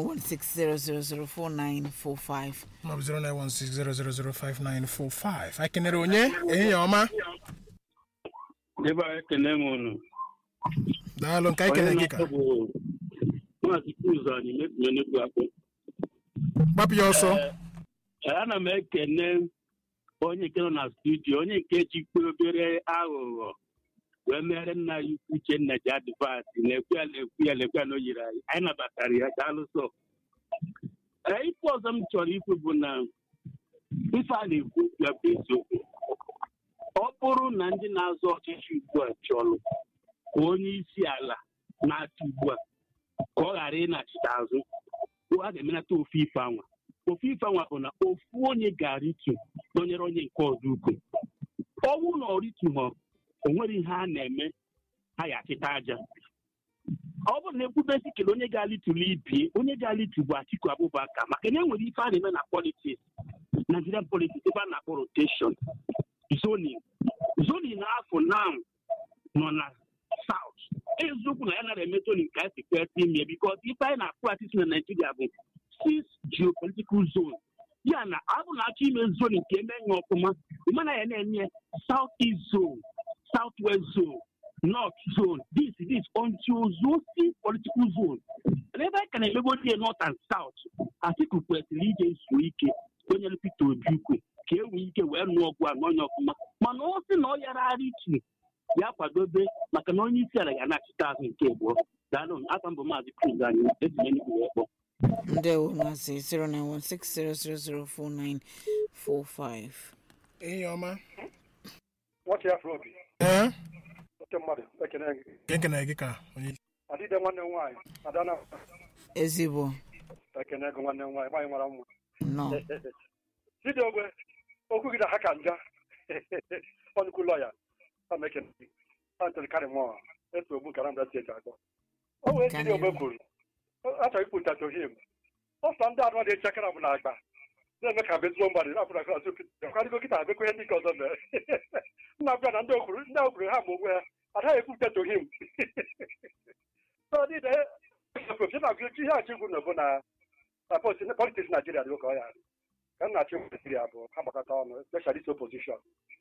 Speaker 2: 09160004945
Speaker 3: maọbụ 09160005945 anyị kenere onye ehihie ọma
Speaker 4: ebe a ekene m unu
Speaker 3: daalụ nke anyị kene gị ka
Speaker 4: bụ maazị Cruz anyị mekpumenekwu akpụ
Speaker 3: gbapụ ya ọsọ
Speaker 4: ana m ekene onye nke nọ na studio onye nke jikpe obere aghụghọ wee mere nna ya ukwu Uchenna ji adịvasị na-ekwu ya na-ekwu ya na-ekwu ya na o yiri anyị anyị nabatara ya daalụsọ ee ife ọzọ m chọrọ ikwu bụ na ife a na-ekwu ya bụ eziokwu ọ bụrụ na ndị na-azọ ọchịchị ugbu a chọrọ ka onye isi ala na-achị ugbu a ka ọ ghara ịnachite azụ a ga-emenata ofu ife anwa ofu ife anwa bụ na ofu onye ga-aritu nọnyere onye nke ọzọ ukwu ọnwụ na ọritughọ o nwere ihe a na-eme ha ya achịta aja ọ bụrụ na ekwubesi kele onye ga-alituli ibie onye ga-alitu bụ Atiku Abubakar maka na enwere ife a na-eme na politiks Nigerian politiks ebe a na-akpọ rotation zoning zoning afọ now nọ na south eziokwu na ya nara eme zoning ka esi kwesị ime bikos ife anyị na-practice na Nigeria bụ six geopolitical zone ya na ọ bụ na achọ ime zoning ka eme ya ọfụma ịmana ya na-enye south east zone south west zone north zone this this until those six political zone na ebe anyị ka na-emegodi ya north and south Atiku kwesịrị ije zuo ike onyere Peter Obi ukwu ka e nwee ike wee nụọ ọgwụ a n'onye ọfụma mana ọ sị na ọ yara ara itu ya kwadobe maka na onye isi ala ga na-achịta azụ nke abụọ daalụ aka mbụ maazị Cruz anyị etinye nnukwu wee kpọọ
Speaker 2: ndewo masị 09160004945
Speaker 3: ehihie ọma
Speaker 5: nwoke ya afro obi
Speaker 3: ee
Speaker 5: oke mmadụ ekene gị
Speaker 3: nke nkene gị ka onye
Speaker 5: adịde nwanne m nwaanyị adana
Speaker 2: ezigbo
Speaker 5: ekene gị nwanne m nwaanyị nwaanyị mara mma
Speaker 2: nọ
Speaker 5: chidiogwe okwu gị na ha ka nja ọnụkwu lọya ama ekene gị antony karimọ eso ogbu nkara mbra steeti atọ o wee chidiogwe kwuru achọrọ ikpụta tohim ọsọ ndị anụ dị echekara bụ na agba na-eme ka bezigbo mgbadị na-apụrụ akụ azụ kwadịgo kịta abekwe ihe ndị nke ọzọ mere nna abịa na ndị okwuru ndị okwuru ha ma onwe ha adaghị ekwupụta tohim ihe achị ikwu na bụ na politiks naijiria dị ụka ọ ya ka m na-achị naijiria bụ ha gbakọta ọnụ especially this opposition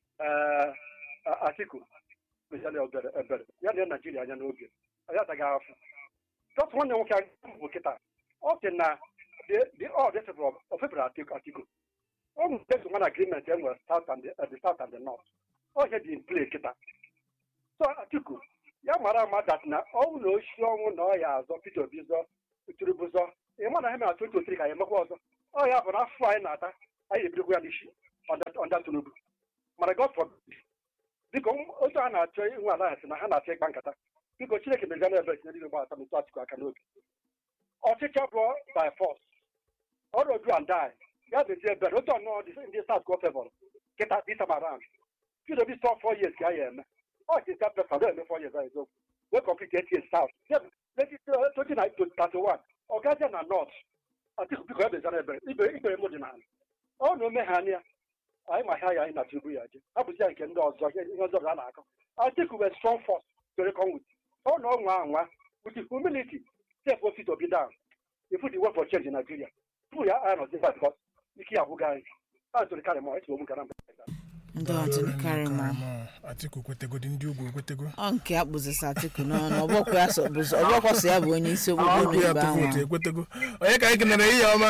Speaker 5: ee atiku mejali ebere ebere ya na naijiria anya n'oge anyị ataghị afọ dọtụ nwanne nwoke anyị bụ kịta ọ sị na the all this ofebere atiku atiku ọ nwere nwa na agreement e nwere south and the, the south and the north ọ ihe dị in play kịta so atiku ya mara ama dat na ọnwụ na ochi ọnwụ na ọ ya azọ peter obi zọ tinubu zọ ị ma na ha mere 2023 ka ya emekwa ọzọ ọ ya bụ na afọ anyị na-ata anyị ebirikwa ya n'isi ọnda tinubu mana god forbid biko otu a na-achọ inwe alliance na ha na-achọ ịkpa nkata biko chineke mezie na ebe tinyere igbe ata metụ atiku aka n'obi ọchịchị bụ by force ọrụ odu and die ya bezie ebere otu ọnụọ ndị south go favor kịta this time around peter obi stọ four years ka ya eme ọ dị ka pesa do eme four years ahụ eziokwu wee complete eight years south twenty nine to thirty one ọgazie na north atiku biko ya bezie na ebere ikpere m dị n'ala ọ na ome ha anya anyị ma ha ya anyị na tinubu ya je hapụzi ya nke ndị ọzọ ihe ọzọ a na-akọ atiku were strong force to reckon with ọ na ọnwa anwa with humility step ofit obi down ifu the way for change in nigeria tupu ya anya nọzi because ike ya abụghị anyị a ntụrụ karị mọ etiwo m gara mba
Speaker 2: ndị ọtụrụ karị ma
Speaker 3: atiku kwetegodi ndị ugwu ekwetego
Speaker 2: ọ nke a kpụzisa atiku n'ọnụ ọgbọkwa ya so bụzọ ọgbọkwa so ya bụ onye isi okpukpe
Speaker 3: ọgwụ ya
Speaker 2: n'igbe
Speaker 3: tụ
Speaker 2: ahụ
Speaker 3: vootu ekwetego onye ka anyị kenere ihe ọma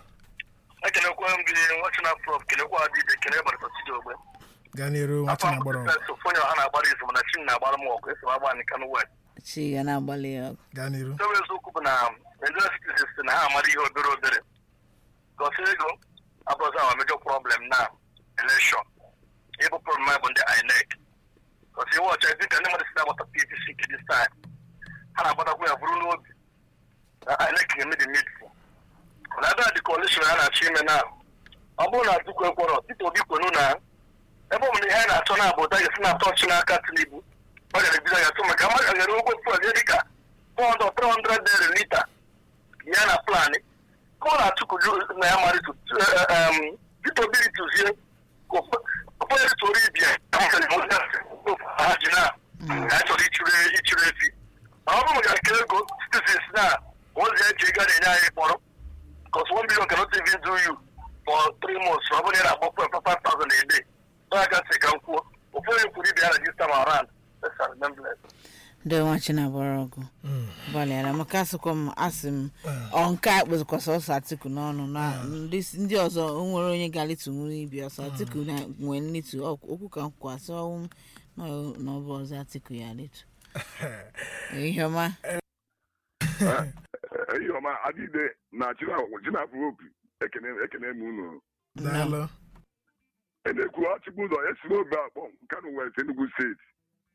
Speaker 6: ekelekwa m gị nwachina prof kelekwa adịbe kele gbarịta sidi ogbe
Speaker 3: gaa n'iru nwacha na gbọrọ
Speaker 6: sofonye ọha na-agbara izu mana chin na-agbara m ọgụ esi m agba anyị kanụ west
Speaker 2: chi ga na-agbalị ya ọgụ
Speaker 3: gaa n'iru
Speaker 6: nke bụ eziokwu bụ na Nigerian citizens sị na ha amara ihe obere obere gosi ego abụrụzi awa mejọ problem na elekshọn ịbụ problem anyị bụ ndị INEC gosi iwe ọcha dịka ndị mmadụ si na-agbata PVC nke dis time ha na-agbatakwu ya bụrụ n'obi na INEC ga-eme the needful na ebe a dị coalition a na-achọ ime na ọ bụrụ na Atiku ekwerọ Peter Obi kwenu na ebe ọ bụ na ihe anyị na-achọ na bụ ụta ga-esi na tọọchị n'aka Tinubu ọ gara ebido ya tụ maka mmadụ nyere ụgwọ fuel ya dịka 400 300 naira lita ya na planị ka ọ na-atụkụ na ya mara Peter Obi rituzie okpere toro ibia ha ji na ya chọrọ ịchụrụ ịchụrụ efi ma ọ bụrụ maka nke ego citizens na ozi eji ego a na-enye anyị kpọrọ because one billion cannot even do you for three months ọ bụrụ na ị na-akpọ fuel five thousand a day ọ ya gasị ka m kwuo ụfọdụ kwuru ibe ya na this time around let's remember it.
Speaker 2: ndị nwachi na-agbara ọgụ gbalịara maka asịkwa m asị m ọ nke a kpụzikwasa ọsọ atiku n'ọnụ na ndị ndị ọzọ o nwere onye ga-alitu nwere ibi ọsọ atiku na nwee nlitu ọ- okwu ka nkwasị ọnwụ na ọ bụ ọzọ atiku ya alitu ihe ọma
Speaker 7: ihe ọma adịde na chinafụ opi ekene ekene m unu
Speaker 3: daalụ
Speaker 7: na-ekwu achịkwa ụzọ esi n'obe akpọ kano west enugu steeti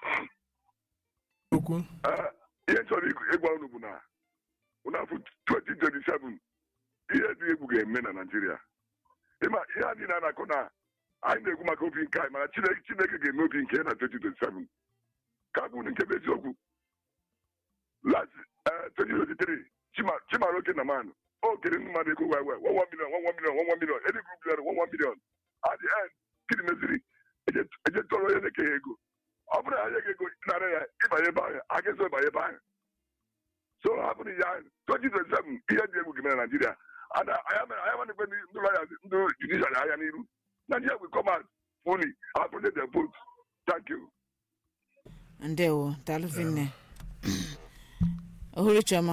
Speaker 3: okwu
Speaker 7: Ee, ihe chọrọ ịgụ- ịgwa unu bụ na ụnafụ 2027 ihe dị egwu ga-eme na naijiria ịma ihe a niile a na-akọ na anyị na-ekwu maka obi nke anyị mana chineke chineke ga-eme obi nke ya na 2027 ka bụ nke bụ eziokwu last eh, 2023 Chima- chimaroke na man o kere ndị mmadụ ego wee wee 1 million 1 million 1 million edi group bịara 1 million at the end gịnị meziri eje eje tọrọ onye na-eke ya ego ọ bụrụ na anyị ga-ego nara ya ịbanye ebe ahụ a ga-eso ịbanye ebe ahụ so hapụrụ ya 2027 ihe dị egwu ga-eme na naijiria ana anya manekwe ndị lọya ndị judicial anya n'iru naijiria will come out fully appreciate their vote thank you
Speaker 2: ndewo daalụvinne ohuru chioma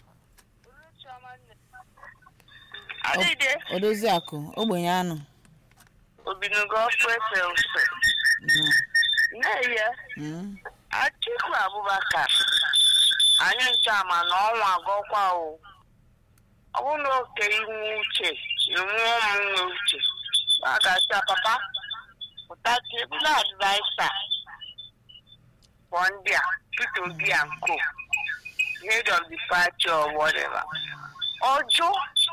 Speaker 8: Adịde
Speaker 2: odozi akụ ogbenye anụ
Speaker 8: obinugo ọkụ efe ofe na-eye
Speaker 2: Mm.
Speaker 8: Atiku Abubakar anyị nchama na ọnwa agọkwa o ọ bụrụ na oke inwe uche inwe ụmụnne uche a ga-asị papa pụta tebụl advaisa for ndị a Peter Obi and co head of the party or whatever ọjụ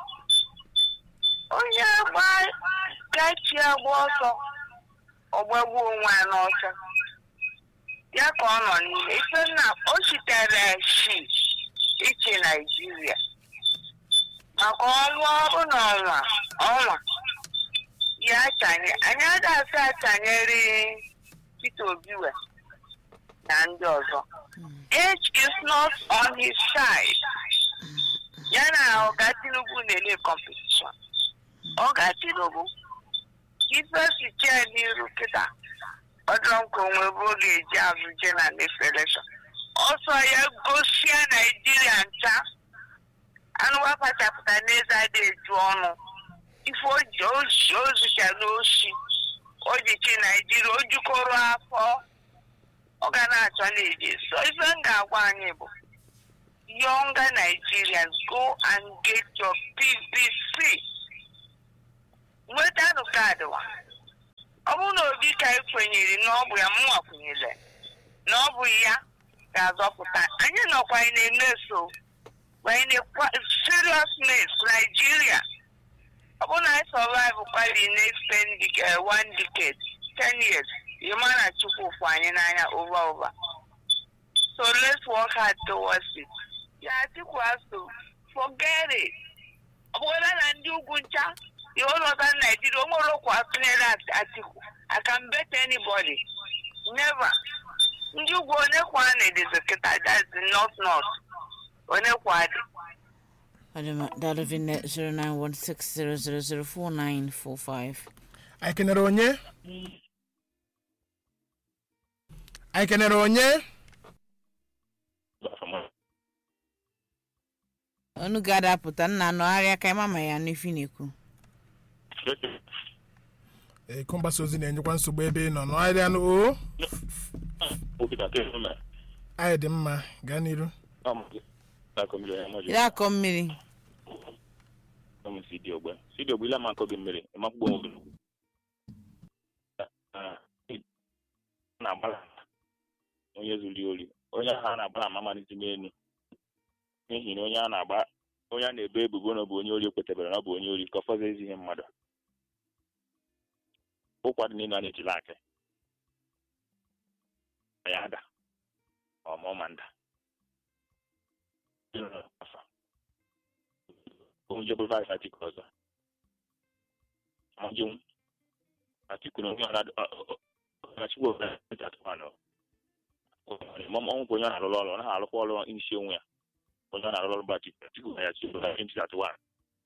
Speaker 8: onye gba gachi agba ọsọ ọgbagbu onwe ya n'ọsọ ya ka ọ nọ n'ime ife nna o sitere shi iche naijiria maka ọnwa ọrụ na ọnwa ọnwa ya achanye anyị adasị achanyere Peter Obi we na ndị ọzọ age is not on his side ya na ọga Tinubu na-ele competition ọ ga-atịrụbụ ife siche n'iru kịta ọdụrụ nke onwe bụ oge eji azụ je na next election ọsọ ya gosia naijiria ncha anụwa kpachapụta n'eze adị eju ọnụ ife oji oji ozicha n'oshi ojichi naijiria ojukọrọ afọ ọ ga na-achọ na-eji so ife m ga-agwa anyị bụ younger nigerians go and get your pvc nwetanụ kaadị wa ọ bụrụ na obi ka ị kwenyere na ọ bụ ya mụnwa kwenyere na ọ bụ ya ga-azọpụta anyị nọkwa anyị na-eme so anyị na-ekwa seriousness Nigeria ọ bụrụ na anyị survive kwali next ten decade one decade ten years you ma na chukwu fụ anyị n'anya over over so let's work hard towards it ya Atiku has to forget it ọ bụrụla na ndị ugwu ncha the whole northern Nigeria o nwere okwu atụnyere Atiku I can bet anybody never ndị ugwu onye kwa na-edezi kịta that's the north north onye kwa dị
Speaker 2: Adama Dalovin 0916000495.
Speaker 3: anyị kenere onye anyị kenere onye
Speaker 2: Onu ga-adapụta nna anọgharịa ka ịma ma ya n'ifi na-ekwu.
Speaker 3: eko mgbasa ozi na-enyekwa nsogbu ebe ị nọ n'ahịa anụ o anyị dị mma gaa n'iru
Speaker 2: Ire akọ mmiri.
Speaker 9: sidiogbe ile amakọ gị mmiri ịmakpụgbo nwoke na-agbala onye zuru ori onye ahụ a na-agbala ama amalite n'elu n'ihi na onye a na-agba onye a na-ebo ebubo na ọ bụ onye ori ekwetebere na ọ bụ onye ori ka ọ fọzọ ezi ihe mmadụ ụkwado niile a na-ejila akị ya ada ọma ọma nda onye bụ vice Atiku ọzọ ajụ Atiku na onye ọchịgwa ọnwụ onye ọ na-arụrụ ọrụ ọ naghị arụkwa ọrụ isi onwe ya onye ọ na-arụrụ ọrụ bụ Atiku Atiku na ya chi bụ 2031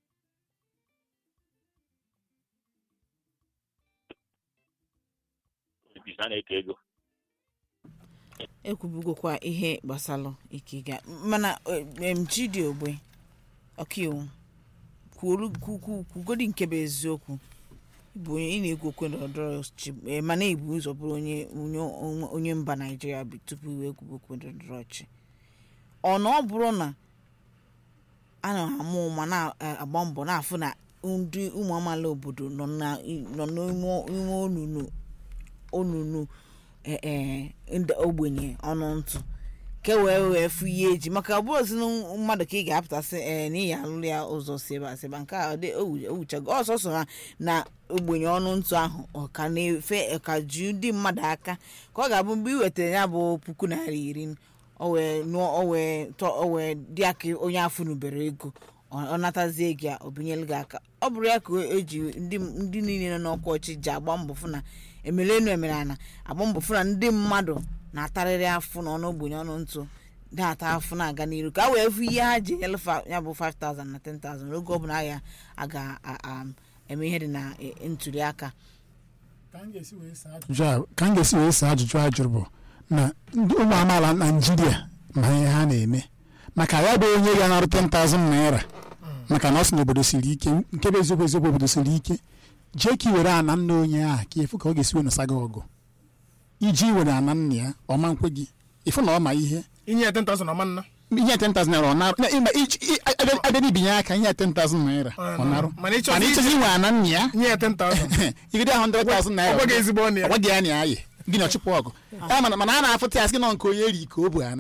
Speaker 9: a na-eke ego
Speaker 2: ekwubugokwa ihe gbasalụ ikiga mana em chidi ogbe ọkaiwu kwuru kwukwu kwugodi nke bụ eziokwu ịbụ onye ị na-ekwu okwe ndọrọndọrọ ọchịchị eh, mana ibu ụzọ bụrụ onye onye onye mba naijiria bụ tupu iwe kwubu okwe ndọrọndọrọ ọchịchị ọ na ọ bụrụ na a na-amụ ụma na-agba mbọ na-afụ na ndị ụmụ amaala obodo nọ na- nọ n'ime ime onunu onunu eh, eh, ndị ogbenye ọnụ ntụ ka e wee wee fụ ihe eji maka ọ bụrụ sinu mmadụ ka ị ga-apụtasị ee n'ihi alụlụ ya ụzọ si ebe a si ebe a. nke a ọ dị owuchago ọsọsọ ha na ogbenye ọnụ ntụ ahụ ọ ka na-efe ọ ka ju ndị mmadụ aka ka ọ ga-abụ mgbe ị wetara ya bụ puku naira iri o wee nụọ o wee tọ o wee dị aka onye afọ nubere ego ọ ọ natazie gị a o binyelu gị aka ọ bụrụ ya ka eji ndị ndị niile nọ n'ọkwa ọchị ji agba mbọ fụ na emelenu emere ana agba mbọ fụ na ndị mmadụ na-atarịrị afụ na ọnụ ogbenye ọnụ ntụ na-ata afụ na-aga n'iru ka a wee fụ ihe ha ji enyelefa ya bụ 5000 na 10000 oge ọbụla a ga a ga-eme ihe dị na eh, ntuli aka
Speaker 1: ka m ga-esi wee saa ajụjụ a ka m ga-esi wee saa ajụjụ a jụrụ bụ na ndị ụmụ amaala naijiria ma ihe ha na-eme maka ya bụ onye ga-anarụ 10,000 naira maka na ọ sị na obodo siri ike nke bụ eziokwu eziokwu obodo siri ike jee ka i were ana nna onye ahụ ka efu ka ọ ga-esi wee nụsa gị ọgụ iji were ana nna ya ọma nkwe gị ịfụ na ọ ma ihe
Speaker 3: inye ya 10,000 ọma nna
Speaker 1: ihe 10,000 naira ọ narụ na ịma iji- i- abịa- abịa n'ibinye aka ihe 10,000 naira ọ narụ
Speaker 3: mana ịchọzi
Speaker 1: mana ịchọzi inwe ana nna ya
Speaker 3: inye ya 10,000
Speaker 1: igide 100,000 naira
Speaker 3: ọgwa gị ezigbo ọnụ ya
Speaker 1: ọgwa gị ya na ayị gị na ọchụpụ ọgụ Ya mana mana a na-afụta ya sị na nke onye eri ka o bu ana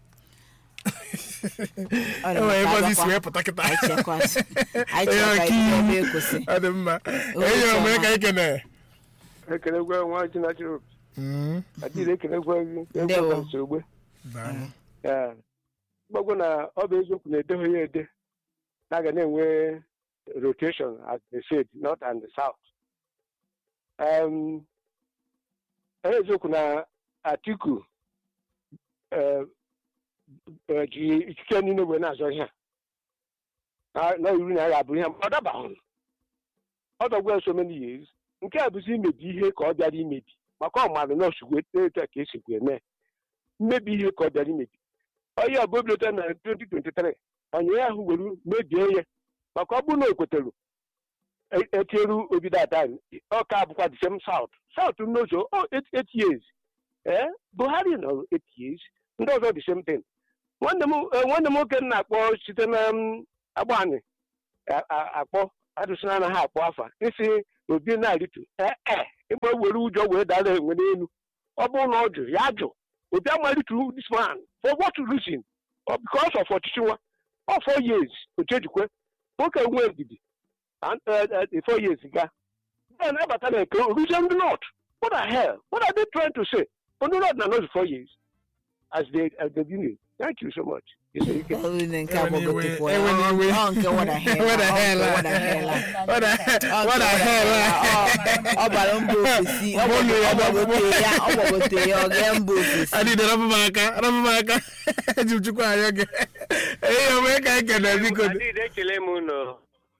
Speaker 2: Ọ dị
Speaker 3: enwere ebe
Speaker 2: maka
Speaker 3: ọzọ isi
Speaker 2: agwakwa.
Speaker 3: wee pụta kịta
Speaker 2: Anyị chekwasị. Anyị
Speaker 3: Onye
Speaker 2: chekwa
Speaker 3: ọka
Speaker 2: ihe
Speaker 3: iwu.
Speaker 2: ọba ekwesị.
Speaker 3: ọ dị mma
Speaker 2: Oge
Speaker 3: enyi
Speaker 2: ọma.
Speaker 3: omere ka anyị kene
Speaker 5: ekelegwe nwa ji na chiro adịrị ekelegwe gị
Speaker 2: Ndewo.
Speaker 5: egwe nsogbe Ya. mgbagwo na ọ bụ eziokwu na edeghị ya ede na aga na-enwe rotation as they said north and south um, eziokwu na atiku eh, eh, ji ikike niile wee na-azọ ihe a na na iru na ya ga-abụ ihe ma ọ dabaghị
Speaker 10: ọ dọgwa so many years nke a bụzi imebi ihe ka ọ bịara imebi maka ọmarụ na osigwe etu a ka esikwa eme mmebi ihe ka ọ bịara imebi onye ọbụbilota na 2023 onye ahụ were mebie ya maka ọ bụrụ na o kwetara etieru obido ada ọka abụkwa the same south south n'ụzọ oh, eight, eight years ee buhari nọrọ eight years ndị ọzọ the same thing nwanne m eh, nwanne m nwoke m na-akpọ site na mm, agbani a- a- akpọ adụsịna na ha akpọ afa isi obi na-arịtu ee ịgba were ụjọ wee dara enwe n'elu ọ bụrụ na ọ jụ ya jụ obi amalitu this man for what reason Or because of ọchịchị nwa ọ four years otu ejikwe nwoke nwe ndidi and, uh, uh, four years ga then abata na nke reason the north what the hell what are they trying to say on the north na not four years as they as they begin thank you so much Yes, sir, you can.
Speaker 2: Olu na nke agbagotekwa
Speaker 3: Ewe na iwe.
Speaker 2: ọ nke what the hell
Speaker 3: What the
Speaker 2: ọ nke
Speaker 3: hell?
Speaker 2: what the hell
Speaker 3: What the
Speaker 2: Ọ
Speaker 3: what the
Speaker 2: nke
Speaker 3: hell?
Speaker 2: ọ- ọ bara mba ofesi ọ
Speaker 3: Bolu ya,
Speaker 2: gbagote ya ọ gbagote ya ọ gaa mba ofesi
Speaker 3: adịdị rapụ m aka rapụ m aka eji m chukwu anya gị ihe ome ka anyị kene biko
Speaker 11: Adịghị ekele m unu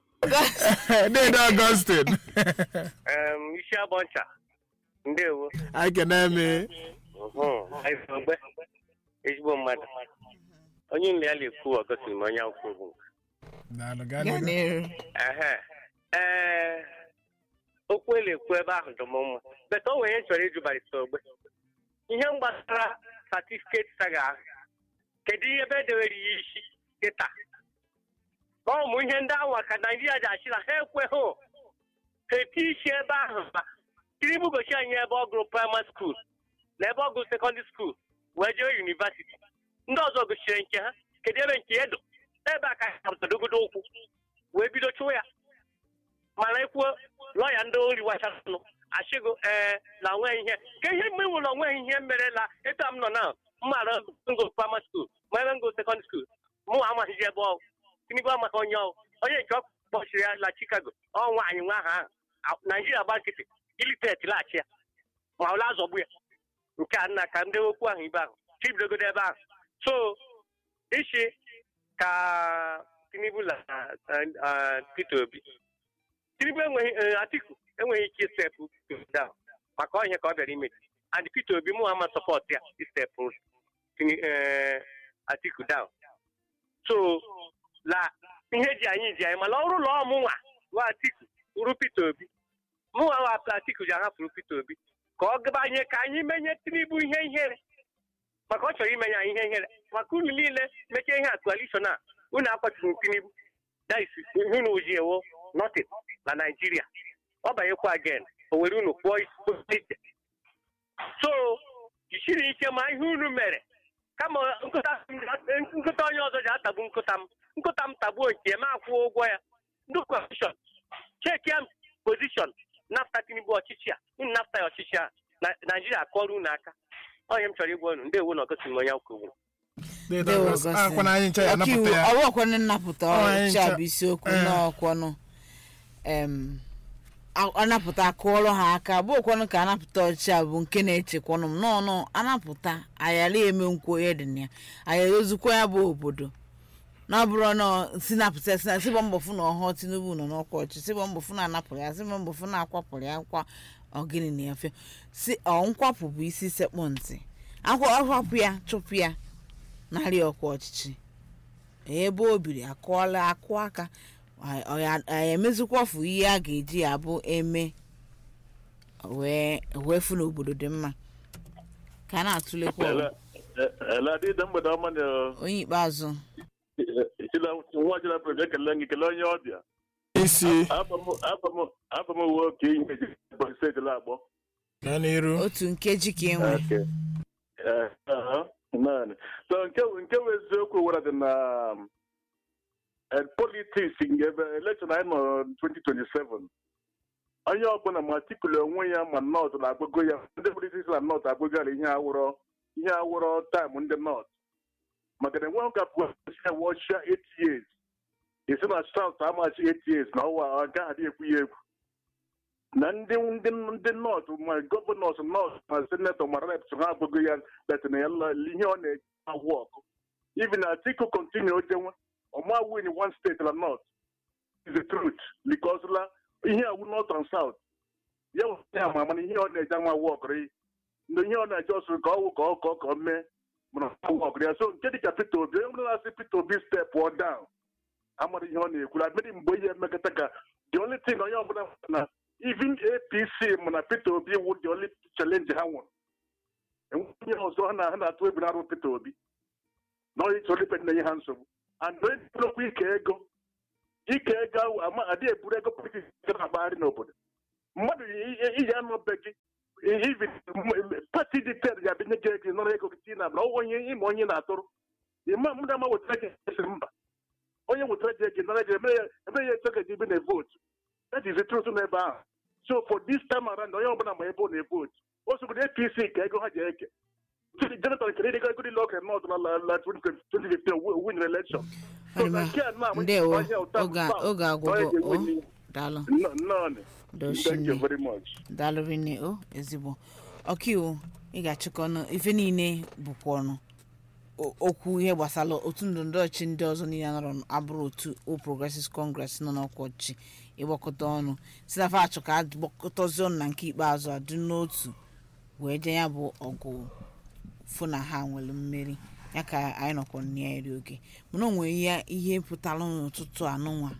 Speaker 3: dede Augustin
Speaker 11: em, isi agbọ ncha ndewo
Speaker 3: anyị kene mi
Speaker 11: Mhm. Anyị bụ ogbe ezigbo mmadụ onye nle ya na-ekwu ọgọsiri m onye akwụkwọ bụ
Speaker 3: Daalụ, gaa
Speaker 2: gaa
Speaker 3: n'ihu.
Speaker 2: n'iru
Speaker 11: ehe ee okwu ele ekwu ebe ahụ dị m mma beta o nwere ihe m chọrọ ịjụ barịta ogbe ihe m gbasara satifiketi saga ahụ kedu ihe ebe edewere ya isi kịta ọ ụmụ ihe ndị ahụ ka naijiria ji achị na ha ekweghị ha eti isi ebe ahụ ma tinubu gochi anyị ebe ọ gụrụ praịmarị skuul na ebe ọ gụrụ sekọndịrị skuul wee jee yunivasiti ndị ọzọ gochiri nke ha kedu ebe nke edo ebe a ka ha hapụtadogodo ụkwụ wee bido chụwa ya mana ekwuo lọya ndị ori wachanụ achịgo ee na onweghị ihe ka ihe mgbe nwere onweghị ihe mere na etu a m nọ na mmara ngo praịmarị skuul ma ebe ngo sekọndịrị skuul mụ amaghịzi ebe ọ tinubu amaghị onye ọ onye nke ọ kpọchiri ya na chicago ọ nwaanyị nwa ahụ ahụ naijiria gba nkịtị iliteti laghachi ya ma ọla azọgbu ya nke a nna ka ndị okwu ahụ ibe ahụ chibidogodo ebe ahụ so isi ka tinubu na eh, peter obi tinubu enweghị eh, atiku enweghị ike istepụ down maka ọ ihe ka ọ bịara ime and peter obi mụ ama sọpọt ya istepụ Tini- eh, atiku down so la ihe ji anyị ji anyị mana ọrụ ụlọ ọmụnwa wa atiku bụrụ peter obi mụnwa wa atiku ji ahapụrụ peter obi ka ọ gabanye ka anyị menye tinubu ihe ihere maka ọ chọrọ imenye anyị ihe ihere maka unu niile mechie ihe a coalition a unu akwachiri tinubu that is unu oji ewo nothing na naijiria ọ banyekwa again o were unu kpụọ isi so jisiri ike ma ihe unu mere kama nkụta nkụta onye ọzọ ji atagbu nkụta m nkụta m tagbuo nke m akwụọ ụgwọ ya ndị kọmishọn chekia pozishọn nafta tinubu ọchịchị a unu nafta ya ọchịchị a na naijiria akọrọ unu aka onye m chọrọ ịgwa unu ndewo na ọgọsi m onye akwụkwọ
Speaker 3: Dede
Speaker 2: Ndewo,
Speaker 3: Augustin.
Speaker 2: Augustine.
Speaker 3: Akwa na anyị ncha ya
Speaker 2: ọkaiwu
Speaker 3: napụta ya
Speaker 2: ọwụkwanụ nnapụta
Speaker 3: Ọ, anyị
Speaker 2: ọcha
Speaker 3: ncha-
Speaker 2: bụ isiokwu
Speaker 3: Eh.
Speaker 2: n'ọkwọnụ em a- anapụta akụọrọ ha aka bụ okwanụ ka anapụta ọchịchị bụ nke na-echekwanụ m n'ọnụ anapụta ayara eme nkwo onye dị na ya ayara ozukwa ya bụ obodo na ọ bụrụ na si napụta si na sịbọ mbọ fụ na ọhụụ tinubu nọ n'ọkwa ọchị sịbọ mbọ fụ na anapụrụ ya sịbọ mbọ fụ na akwapụrụ ya kwa ọgịnị na ya fe si ọ nkwapụ bụ isi sekpụ ntị akwa ọhapụ ya chụpụ ya narị ọkwa ọchịchị ebe o biri akụọla akụ aka a- ọ ya- a emezikwafu ihe a ga-eji ya bụ eme wee wee fụ n'obodo dị mma ka a na-atụlekwa ọgụ.
Speaker 12: eladịda mgbede ọma na
Speaker 2: onye ikpeazụ
Speaker 12: nwa chinapụrụ ekele gị kelee onye ọbịa
Speaker 3: isi
Speaker 12: afọ m uwe oke ihe eji Ebonyi steeti na-agbọ
Speaker 3: gaa n'iru
Speaker 2: otu nkeji ka enwe
Speaker 12: Okay. Eh, aha, naanị. so nke nke bụ eziokwu were dị na eh, politics nke ebe election anyị nọ 2027 onye ọbụla ma tikuli onwe ya ma nọt na-agbago ya ndị politiks na nọt agbagara ihe awụrọ ihe awụrọ taịm ndị nọt maka na enweghị ka pụa wọchia 8 years esi na south amachi 8 years na ọwa nke adị ekwu ya egwu na ndị ndị ndị nọt ma gọvanọs nọt ma senetọ ma reps ha agbago ya letina ya la- ihe ọ na-agwụ ọkụ even atiku kontinu ojenwe ọma win one state na north is the truth because la ihe awu north and south ya wụ ihe ama mana ihe ọ na-eje ama wọkịrị ndị ihe ọ na-eje ọsụ ka ọ wụ ka ọ ka ọ ka ọ mee mana wọkịrị ya so nke dịka Peter Obi onye ọbụla na-asị Peter Obi step ọ down amara ihe ọ na-ekwuru adịrị mgbe ihe emekọta ka the only thing onye ọbụla na even APC mana Peter Obi wụ the only challenge ha nwere enweghị ihe ọzọ ha na- ha na-atụ egwu na-arụ Peter Obi na onye chọrọ ipe na-enye ha nsogbu and onye bụrụkwa ike ego ike ego ahụ ama adịghị eburu ego politiks na-agbagharị n'obodo mmadụ iji anụ be gị even pati dịtere ya binye gị ego nọrọ ego gị tii na abụla ọwụ onye ịma onye na-atụrụ ịma mmadụ ama wetara gị esi mba onye wetara gị ego nara gị eme ya eme ya eto gị ibe na votu that is the truth n'ebe ahụ so for this time around onye ọbụla ma ebe ọ na-evotu o sogodo apc ka ego ha ji eke jonathan kere ịdịga ego niile oke nọọdụ na la la 2015 win election so na nke a na
Speaker 2: ndewo oge oge agwụgo o daalụ
Speaker 12: nnọọ
Speaker 2: Doshinne.
Speaker 12: thank you very much
Speaker 2: daalụ rinne o ezigbo ọkaiwu ị ga-achịkọ ọnụ ife niile bụkwa ọnụ o- okwu ihe gbasara otu ndọrọndọrọ ọchị ndị ọzọ niile nọrọ abụrụ otu o progressive congress nọ n'ọkwa ọchị ịgbakọta ọnụ si na fa achọ ka a gbakọtazie ọnụ na nke ikpeazụ adị n'otu wee je ya bụ ọgụ fụ na ha nwere mmeri ya ka anyị nọkwa na ya eri oge mana o nwere ihe ihe pụtara n'ụtụtụ anụnwa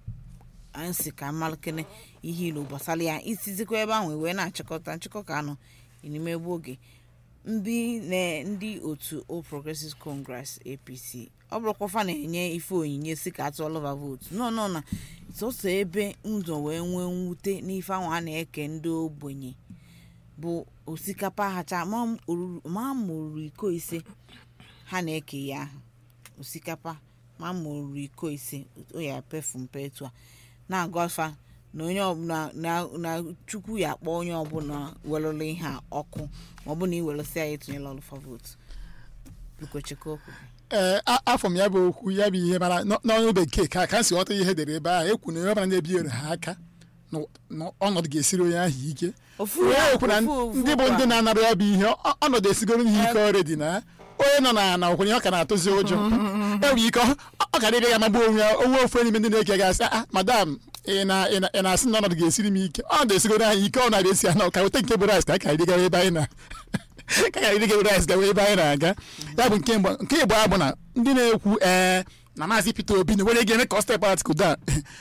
Speaker 2: anyị si ka mmalekere ihe ilu gbasara ya isizikwa ebe ahụ wee na-achịkọta nchịkọ ka anọ n'ime egbu oge ndị na ndị otu All Progressives Congress APC ọ bụrụkwa fa na-enye ife onyinye si ka atụọlọva vootu nọ nọ na sọsọ ebe ụzọ wee nwee mwute n'ife ahụ a na-eke ndị ogbenye bụ osikapa hacha ma m oruru- ma ma oruru iko ise ha na-eke ya ahụ osikapa ma ma oruru iko ise o ya pefu mpe etu a na-agọfa na onye ọbụla na na chukwu ya akpọ onye ọbụla welụrụ ihe a ọkụ ma ọ bụ na iwelụsị ya etinyela ọlụfa vootu bikochekwa okwu
Speaker 1: ee a- afọ m ya bụ okwu ya bụ ihe mara n'ọ- n'ọnụ bekee ka ka m si ghọta ihe edere ebe ahụ ekwu na onye ọbụla na-ebinyere ha aka na na ọnọdụ ga-esiri onye ahụ ike
Speaker 2: Ofu
Speaker 1: onye
Speaker 2: ya-
Speaker 1: ekwu na
Speaker 2: ofu- ofu
Speaker 1: ndị bụ
Speaker 2: kwa.
Speaker 1: ndị na-anara ya bụ ihe ọ- ọnọdụ esigoro ihe ike ọrịdị na onye nọ na na okwenye ọ ka na-atụzi ụjọ enwere ike ọ ọ ka dịrị ya magbu onwe ya onwe ofu n'ime ndị na-eke gasị ah madam ị na- ị na- ị na-asị na ọnọdụ ga-esiri m ike ọnọdụ esigoro anyị ike ọ na-abịa esi ana ka weta nke bụ rice ka a ka anyị gara ebe anyị na ka anyị dịga rice gawa ebe anyị na-aga ya bụ nke mbụ nke igbo bụ na ndị na-ekwu ee na maazị Peter Obi na were ga-eme ka ọ step out kuda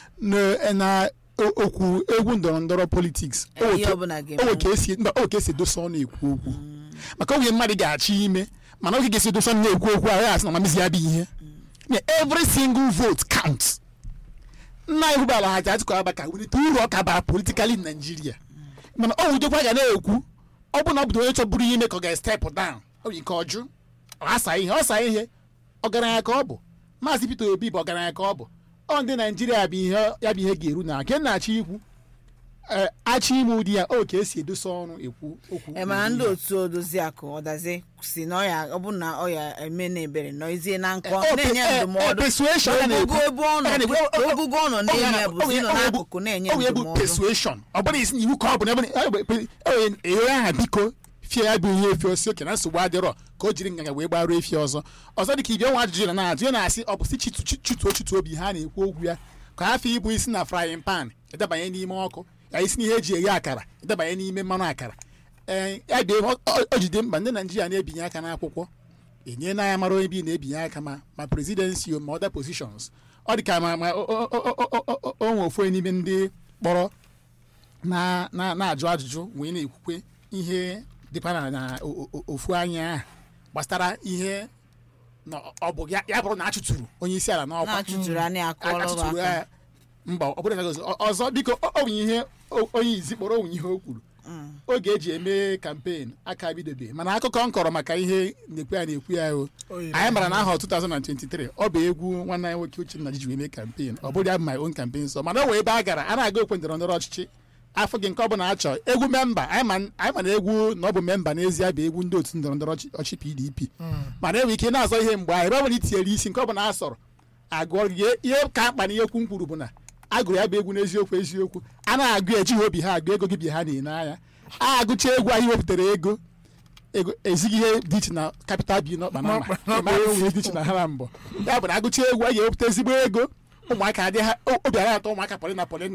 Speaker 1: na na o- okwu egwu ndọrọ ndọrọ politiks o
Speaker 2: Ihe
Speaker 1: nwe
Speaker 2: ọbụla
Speaker 1: ka-
Speaker 2: ga-eme.
Speaker 1: o nwe ka esi mba, o nwe ka esi edosa ọnụ ekwu okwu maka oge mmadụ ga-achọ ime mana oge ga-esi edosa ọnụ na-ekwu okwu ahụ ya asị na mamizi ya bụ ihe na every single vote counts nna anyị hụbara ha ji Atiku Abubakar welite uru ọ ka bara politikali in Nigeria mana ọ wụdekwa ga na-ekwu ọ bụ na ọ bụ onye chọburu ime ka ọ ga-estep down ọ bụ nke ọjụ ọ asa ihe ọ sa ihe ọgaranya ka ọ bụ maazị Peter Obi bụ ọgaranya ka ọ bụ ọ ndị Naijiria bụ ihe ya bụ ihe ga-eru na nke na-achọ ikwu ee achị ime ụdị ya o ka esi edosa ọrụ ekwu okwu
Speaker 2: e mana ndị otu odozi akụ ọdazi si na ọya ọ bụ na ọya eme na ebere nọizie na nkọ
Speaker 1: Eh,
Speaker 2: na-enye
Speaker 1: eh, eh,
Speaker 2: ndụmọdụ
Speaker 1: persuasion ya na-ekwu.
Speaker 2: ogogo ebe ọ nọ
Speaker 1: Ya na-ekwu-
Speaker 2: ka ogogo ọ nọ na-enye ya bụ si nọ n'akụkụ na-enye
Speaker 1: ọ bụ ebu
Speaker 2: ndụmọdụ
Speaker 1: persuasion ọ bụrụ isi na iwu ka ọ bụ na ebe ewe aha biko fie ya bụ ihe efi osi oke na nsogbu adịrọ ka o jiri nganga wee gbaruo efi ọzọ ọzọ dị ka ibi ọnwa ajụjụ na na-ajụ ya na-asị ọ bụ si chitu chituo chitu obi ha na-ekwu okwu ya ka afọ ịbụ isi na frying pan edebanye n'ime ọkụ ya isi n'ihe eji eghe akara edebanye n'ime mmanụ akara ee ya bịa ọ- ọ ọ jide mkpa ndị naijiria na-ebinye aka n'akwụkwọ enye na ya mara onye bi na-ebinye aka ma ma presidency ma other positions ọ dị ka ma ma o- o- o- o- o- o- o nwe ofu onye n'ime ndị kpọrọ na na na-ajụ ajụjụ wee na-ekwukwe ihe dịkwa na na o- o- ofu anya ahụ gbasara ihe na ọ bụ ya ya bụrụ na achụtụrụ onye isi ala n'ọkwa
Speaker 2: na-achụtụrụ anya akọọlụ
Speaker 1: achụtụrụ
Speaker 2: aka
Speaker 1: ya mba ọ bụrụ na ọzọ ọzọ biko ọ ọ bụ ihe o- onye izi kpọrọ onwe ihe o kwuru oge eji eme kampen aka bidobe mana akụkọ m kọrọ maka ihe na-ekwu ya na-ekwu ya o anyị mara na ahọ 2023 ọ bụ egwu nwanne anyị nwoke Uchenna ji wee mee kampen ọ bụrụ ya bụ my own campaign so mana o wee ebe a gara a na-aga okwe ndọrọ ndọrọ ọchịchị afọ gị nke ọ bụla achọ egwu memba anyị ma anyị ma na egwu na ọ bụ memba n'ezie bụ egwu ndị otu ndọrọ ndọrọ ọchị- ọchị PDP mana enwere ike na-azọ ihe mgbe anyị ebe ọ bụla itinyere isi nke ọ bụla a sọrọ agụọ gị ihe ka mkpa na ihe okwu m kwuru bụ na agụrụ ya bụ egwu n'eziokwu eziokwu a na-agụ ejighị obi ha agụ ego gị bi ha na-ene anya a agụcha egwu anyị wepụtara ego ego ezighị ihe dị iche na kapital bi n'ọkpa na ama enwe dị iche na ha na mbọ ya bụ na agụcha egwu a ga-ewepụta ezigbo ego ụmụaka adị ha o- obi ara atọ ụmụaka polina polina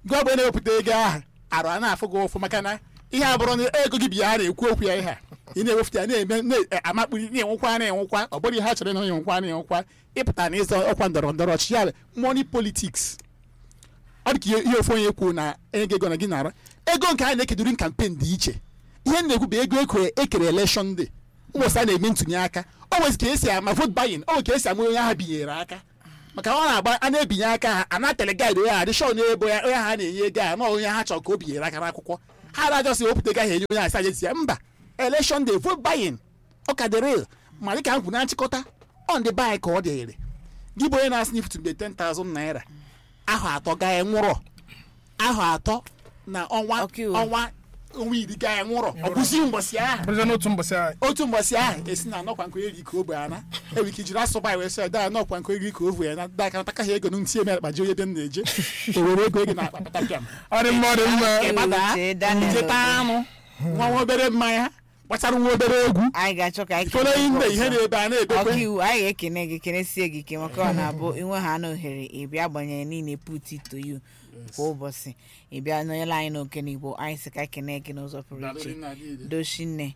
Speaker 1: gị ọ bụ na-ewepụta ego ahụ arụ a na-afụ gị ụfụ maka na ihe a bụrụ na ego gị bịa a na-ekwu okwu ya ihe a ị na-ewepụta ya na-eme na-amakpuri na-enwekwa na-enwekwa ọ bụrụ ihe ha chọrọ na enwekwa na-enwekwa ịpụta na ịzọ ọkwa ndọrọ ndọrọ ọchịchị ya money politics ọ dị ka ihe ofu onye kwuo na enye gị ego na gị nara ego nke a na-ekedori kampen dị iche ihe m na-ekwu bụ ego ekere ekere election day ụbọchị a na-eme ntụnye aka o nwezi ka esi ama vote buying o nwere ka esi ama onye ahụ binyere aka maka ọ na-agba a na-ebinye aka ha a na-atele gaịdị onye ahụ adịshọ na-ebo ya onye ahụ a na-enye ego a na onye ha chọrọ ka o binyere aka n'akwụkwọ ha na-ajọsị wepụta ego ahụ enye onye ahụ sajenti ya mba election day vote buying ọ ka dị real ma dịka m kwuru na nchịkọta on the buy ka ọ dịrị gị bụ onye na-asị na ifutube 10,000 naira ahụ atọ gaa nwụrọ ahụ atọ na ọnwa ọnwa ọnwa iri gaa nwụrọ ọ bụzi mbọsị ahụ
Speaker 3: bụrụzie n'otu mbọsị ahụ
Speaker 1: otu mbọsị ahụ esi na anọkwa nkwa eri ka ogbe ana enwere ike jiri asụba ya wee sị da anọkwa nkwa eri ka ovu ya na da aka nataka ha ego ntị eme akpa ji onye be m na-eje o were ego ego na akpa patapiam
Speaker 3: ọ dị mma ọ dị mma
Speaker 1: ịgbada jeta anụ nwa nwa obere mmanya gbachara nwa obere egwu
Speaker 2: anyị ga-achọ ka anyị
Speaker 1: ifolo nne ihe na-ebe a na-ebekwe
Speaker 2: ọkaiwu anyị ga-ekene gị kenesie gị ike maka ọ na-abụ inwe ha na ohere ịbịa agbanyeghị niile put it to you kwa ụbọchị ịbịa nọnyere anyị n'oke n'igbo anyị sị ka anyị kene gị n'ụzọ pụrụ iche dochinne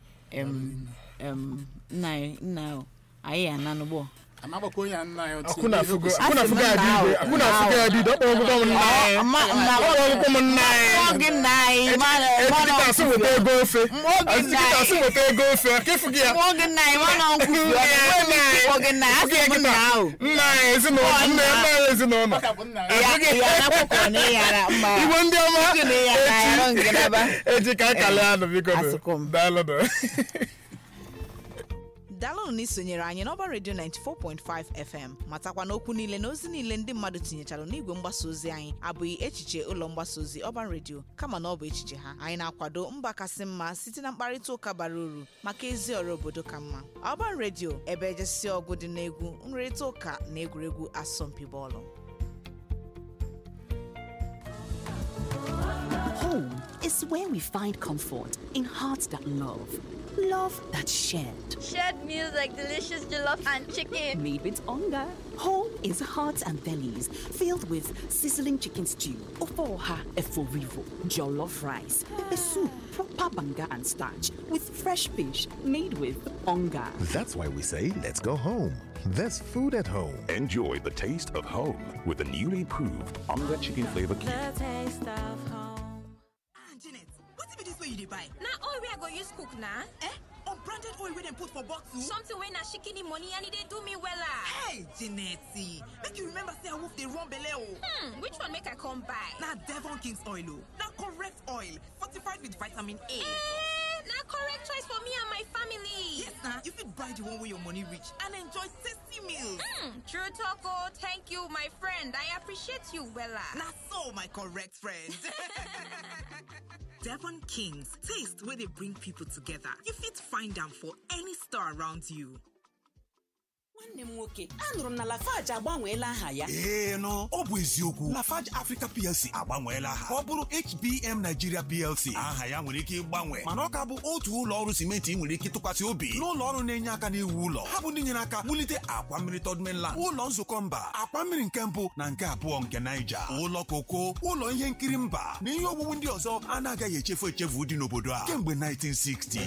Speaker 2: nna nna anyị ananụgbọ
Speaker 1: amagbakwa onye a nna ya otu
Speaker 3: akwụna afụgo akwụna afụgo ya bido akwụna afụgo ya bido ọkpọ ọgụgọ m nna anyị ọkpọ ọgụgọ m nna anyị
Speaker 2: gị nna anyị
Speaker 3: ejikịta asị weta ego ofe ejikịta asị weta ego ofe ka ịfụ gị ya
Speaker 2: mụọ gị nna anyị mana nkwufu ọgụ gị nna ya sị m nna ahụ
Speaker 3: nna anyị ezinụlọ nna ya nna anyị ezinụlọ
Speaker 2: ya nakwụkwọ na ịyara mma
Speaker 3: igbo ndị ọma
Speaker 2: gị na ịyara yarụ ngịnaba
Speaker 3: eji ka akala anụ biko daalụ
Speaker 13: daalụnụ na isonyere anyị n'ọba redio 94.5 fm matakwa na okwu niile na ozi niile ndị mmadụ tinyechara n'igwe mgbasa ozi anyị abụghị echiche ụlọ mgbasa ozi ọba redio kama na ọ bụ echiche ha anyị na-akwado mba kasị mma site na mkparịta ụka bara uru maka ezi ọrụ obodo ka mma ọba redio ebe ejesi ọgụ dị n'egwu nrịrịta ụka na egwuregwu asọmpi bọọlụ
Speaker 14: Home is where we find comfort in hearts that love, love that's shared.
Speaker 15: Shared meals like delicious jollof and chicken.
Speaker 14: Made with hunger. Home is hearts and bellies filled with sizzling chicken stew, ofoha eforivo, jollof rice, pepper soup, proper banga and starch, with fresh fish made with hunger.
Speaker 16: That's why we say, let's go home. There's food at home.
Speaker 17: Enjoy the taste of home with the newly improved Onga Chicken Flavor Cube.
Speaker 18: The taste of home.
Speaker 19: Janet, wetin be dis wey you dey buy?
Speaker 18: Na oil wey I go use cook na.
Speaker 19: Eh? Unbranded oil wey dem put for bottle?
Speaker 18: Something wey na shikini money and e dey do me wella.
Speaker 19: Hey, Janet, make you remember say awoof dey run belle o.
Speaker 18: Hmm, which one make I come buy?
Speaker 19: Na Devon King's oil o. Na correct oil, fortified with vitamin A.
Speaker 18: Eh, na correct choice for me and my family.
Speaker 19: Yes na, you fit buy the one wey your money reach and enjoy tasty meals.
Speaker 18: Hmm, true talk o. Thank you, my friend. I appreciate you wella.
Speaker 19: Na so, my correct friend. Devon Kings, taste where they bring people together. You fit find them for any store around you.
Speaker 20: nwanne m nwoke anụrụ m na lafaji agbanweela aha ya
Speaker 21: ee nụ ọ bụ eziokwu lafarge africa plc agbanweela aha ka ọ bụrụ hbm nigeria plc aha ya nwere ike ịgbanwe mana ọ ka bụ otu ụlọ ọrụ simenti ị nwere ike tụkwasị obi n'ụlọ ọrụ na-enye aka n'iwu ụlọ ha bụ ndị nyere aka wulite akwa mmiri third mainland ụlọ nzukọ mba akwa mmiri nke mbụ na nke abụọ nke naija ụlọ koko ụlọ ihe nkiri mba na ihe owuwu ndị ọzọ anaghị echefu echefu dị n'obodo a kemgbe 1960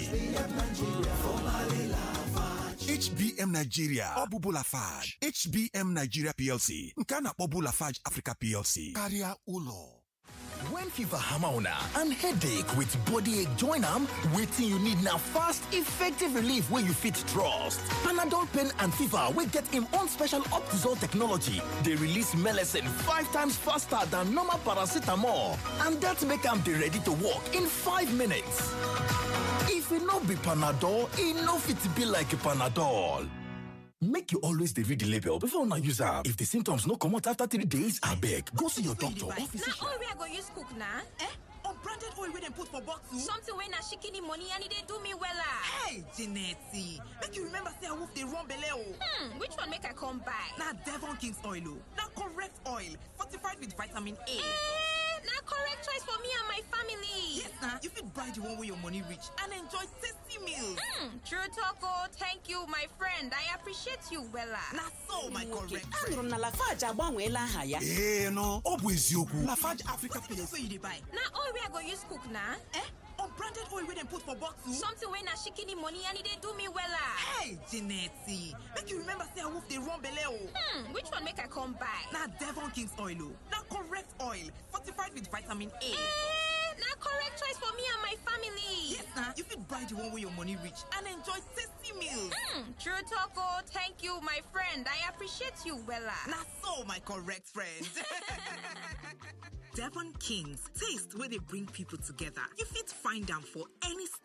Speaker 21: HBM Nigeria ọ bụ Bulafage HBM Nigeria PLC nke a na-akpọ Bulafage Africa PLC karịa ụlọ
Speaker 22: When fever hammer una and headache with body ache join am, wetin you need na fast, effective relief wey you fit trust. Panadol pain and fever wey get im own special Optizol technology dey release melecine five times faster than normal paracetamol and that make am dey ready to work in five minutes. If e no be Panadol, e no fit be like Panadol. Make you always dey read the label before una use am. If the symptoms no comot after three days, abeg go see your doctor or
Speaker 18: Na
Speaker 21: physician.
Speaker 18: oil wey I go use cook na.
Speaker 19: Eh? Unbranded oil wey dem put for bottle?
Speaker 18: Something wey na shikini money and e dey do me wella.
Speaker 19: Hey, Janet, make you remember say awoof dey run belle o.
Speaker 18: Hmm, which one make I come buy?
Speaker 19: Na Devon King's oil o. Na correct oil, fortified with vitamin A.
Speaker 18: Eh, na correct choice for me and my family.
Speaker 19: Yes, na. You fit buy the one where your money reach and enjoy tasty meals.
Speaker 18: Mm, true talk oh, thank you my friend. I appreciate you wella.
Speaker 19: Na so my correct
Speaker 20: anụrụ m na lafaji agbanweela aha ya
Speaker 21: ee nụ ọ bụ eziokwu lafarge africa
Speaker 19: That's where you dey buy.
Speaker 18: Na oil wey I go use cook na.
Speaker 19: Eh? Unbranded oil wey dem put for bottle?
Speaker 18: Something wey na shikini money and e dey do me wella.
Speaker 19: Hey, Janetti, make you remember say wolf dey run belle o.
Speaker 18: Hmm, which one make I come buy?
Speaker 19: Na Devon King's oil o. Na correct oil, fortified with vitamin A.
Speaker 18: Eh, na correct choice for me and my family.
Speaker 19: Yes, na. You fit buy the one where your money reach and enjoy tasty meals.
Speaker 18: Mm, true talk oh, thank you my friend. I appreciate you wella.
Speaker 19: Na so my correct friend. Devon Kings, taste where they bring people together. You fit find them for any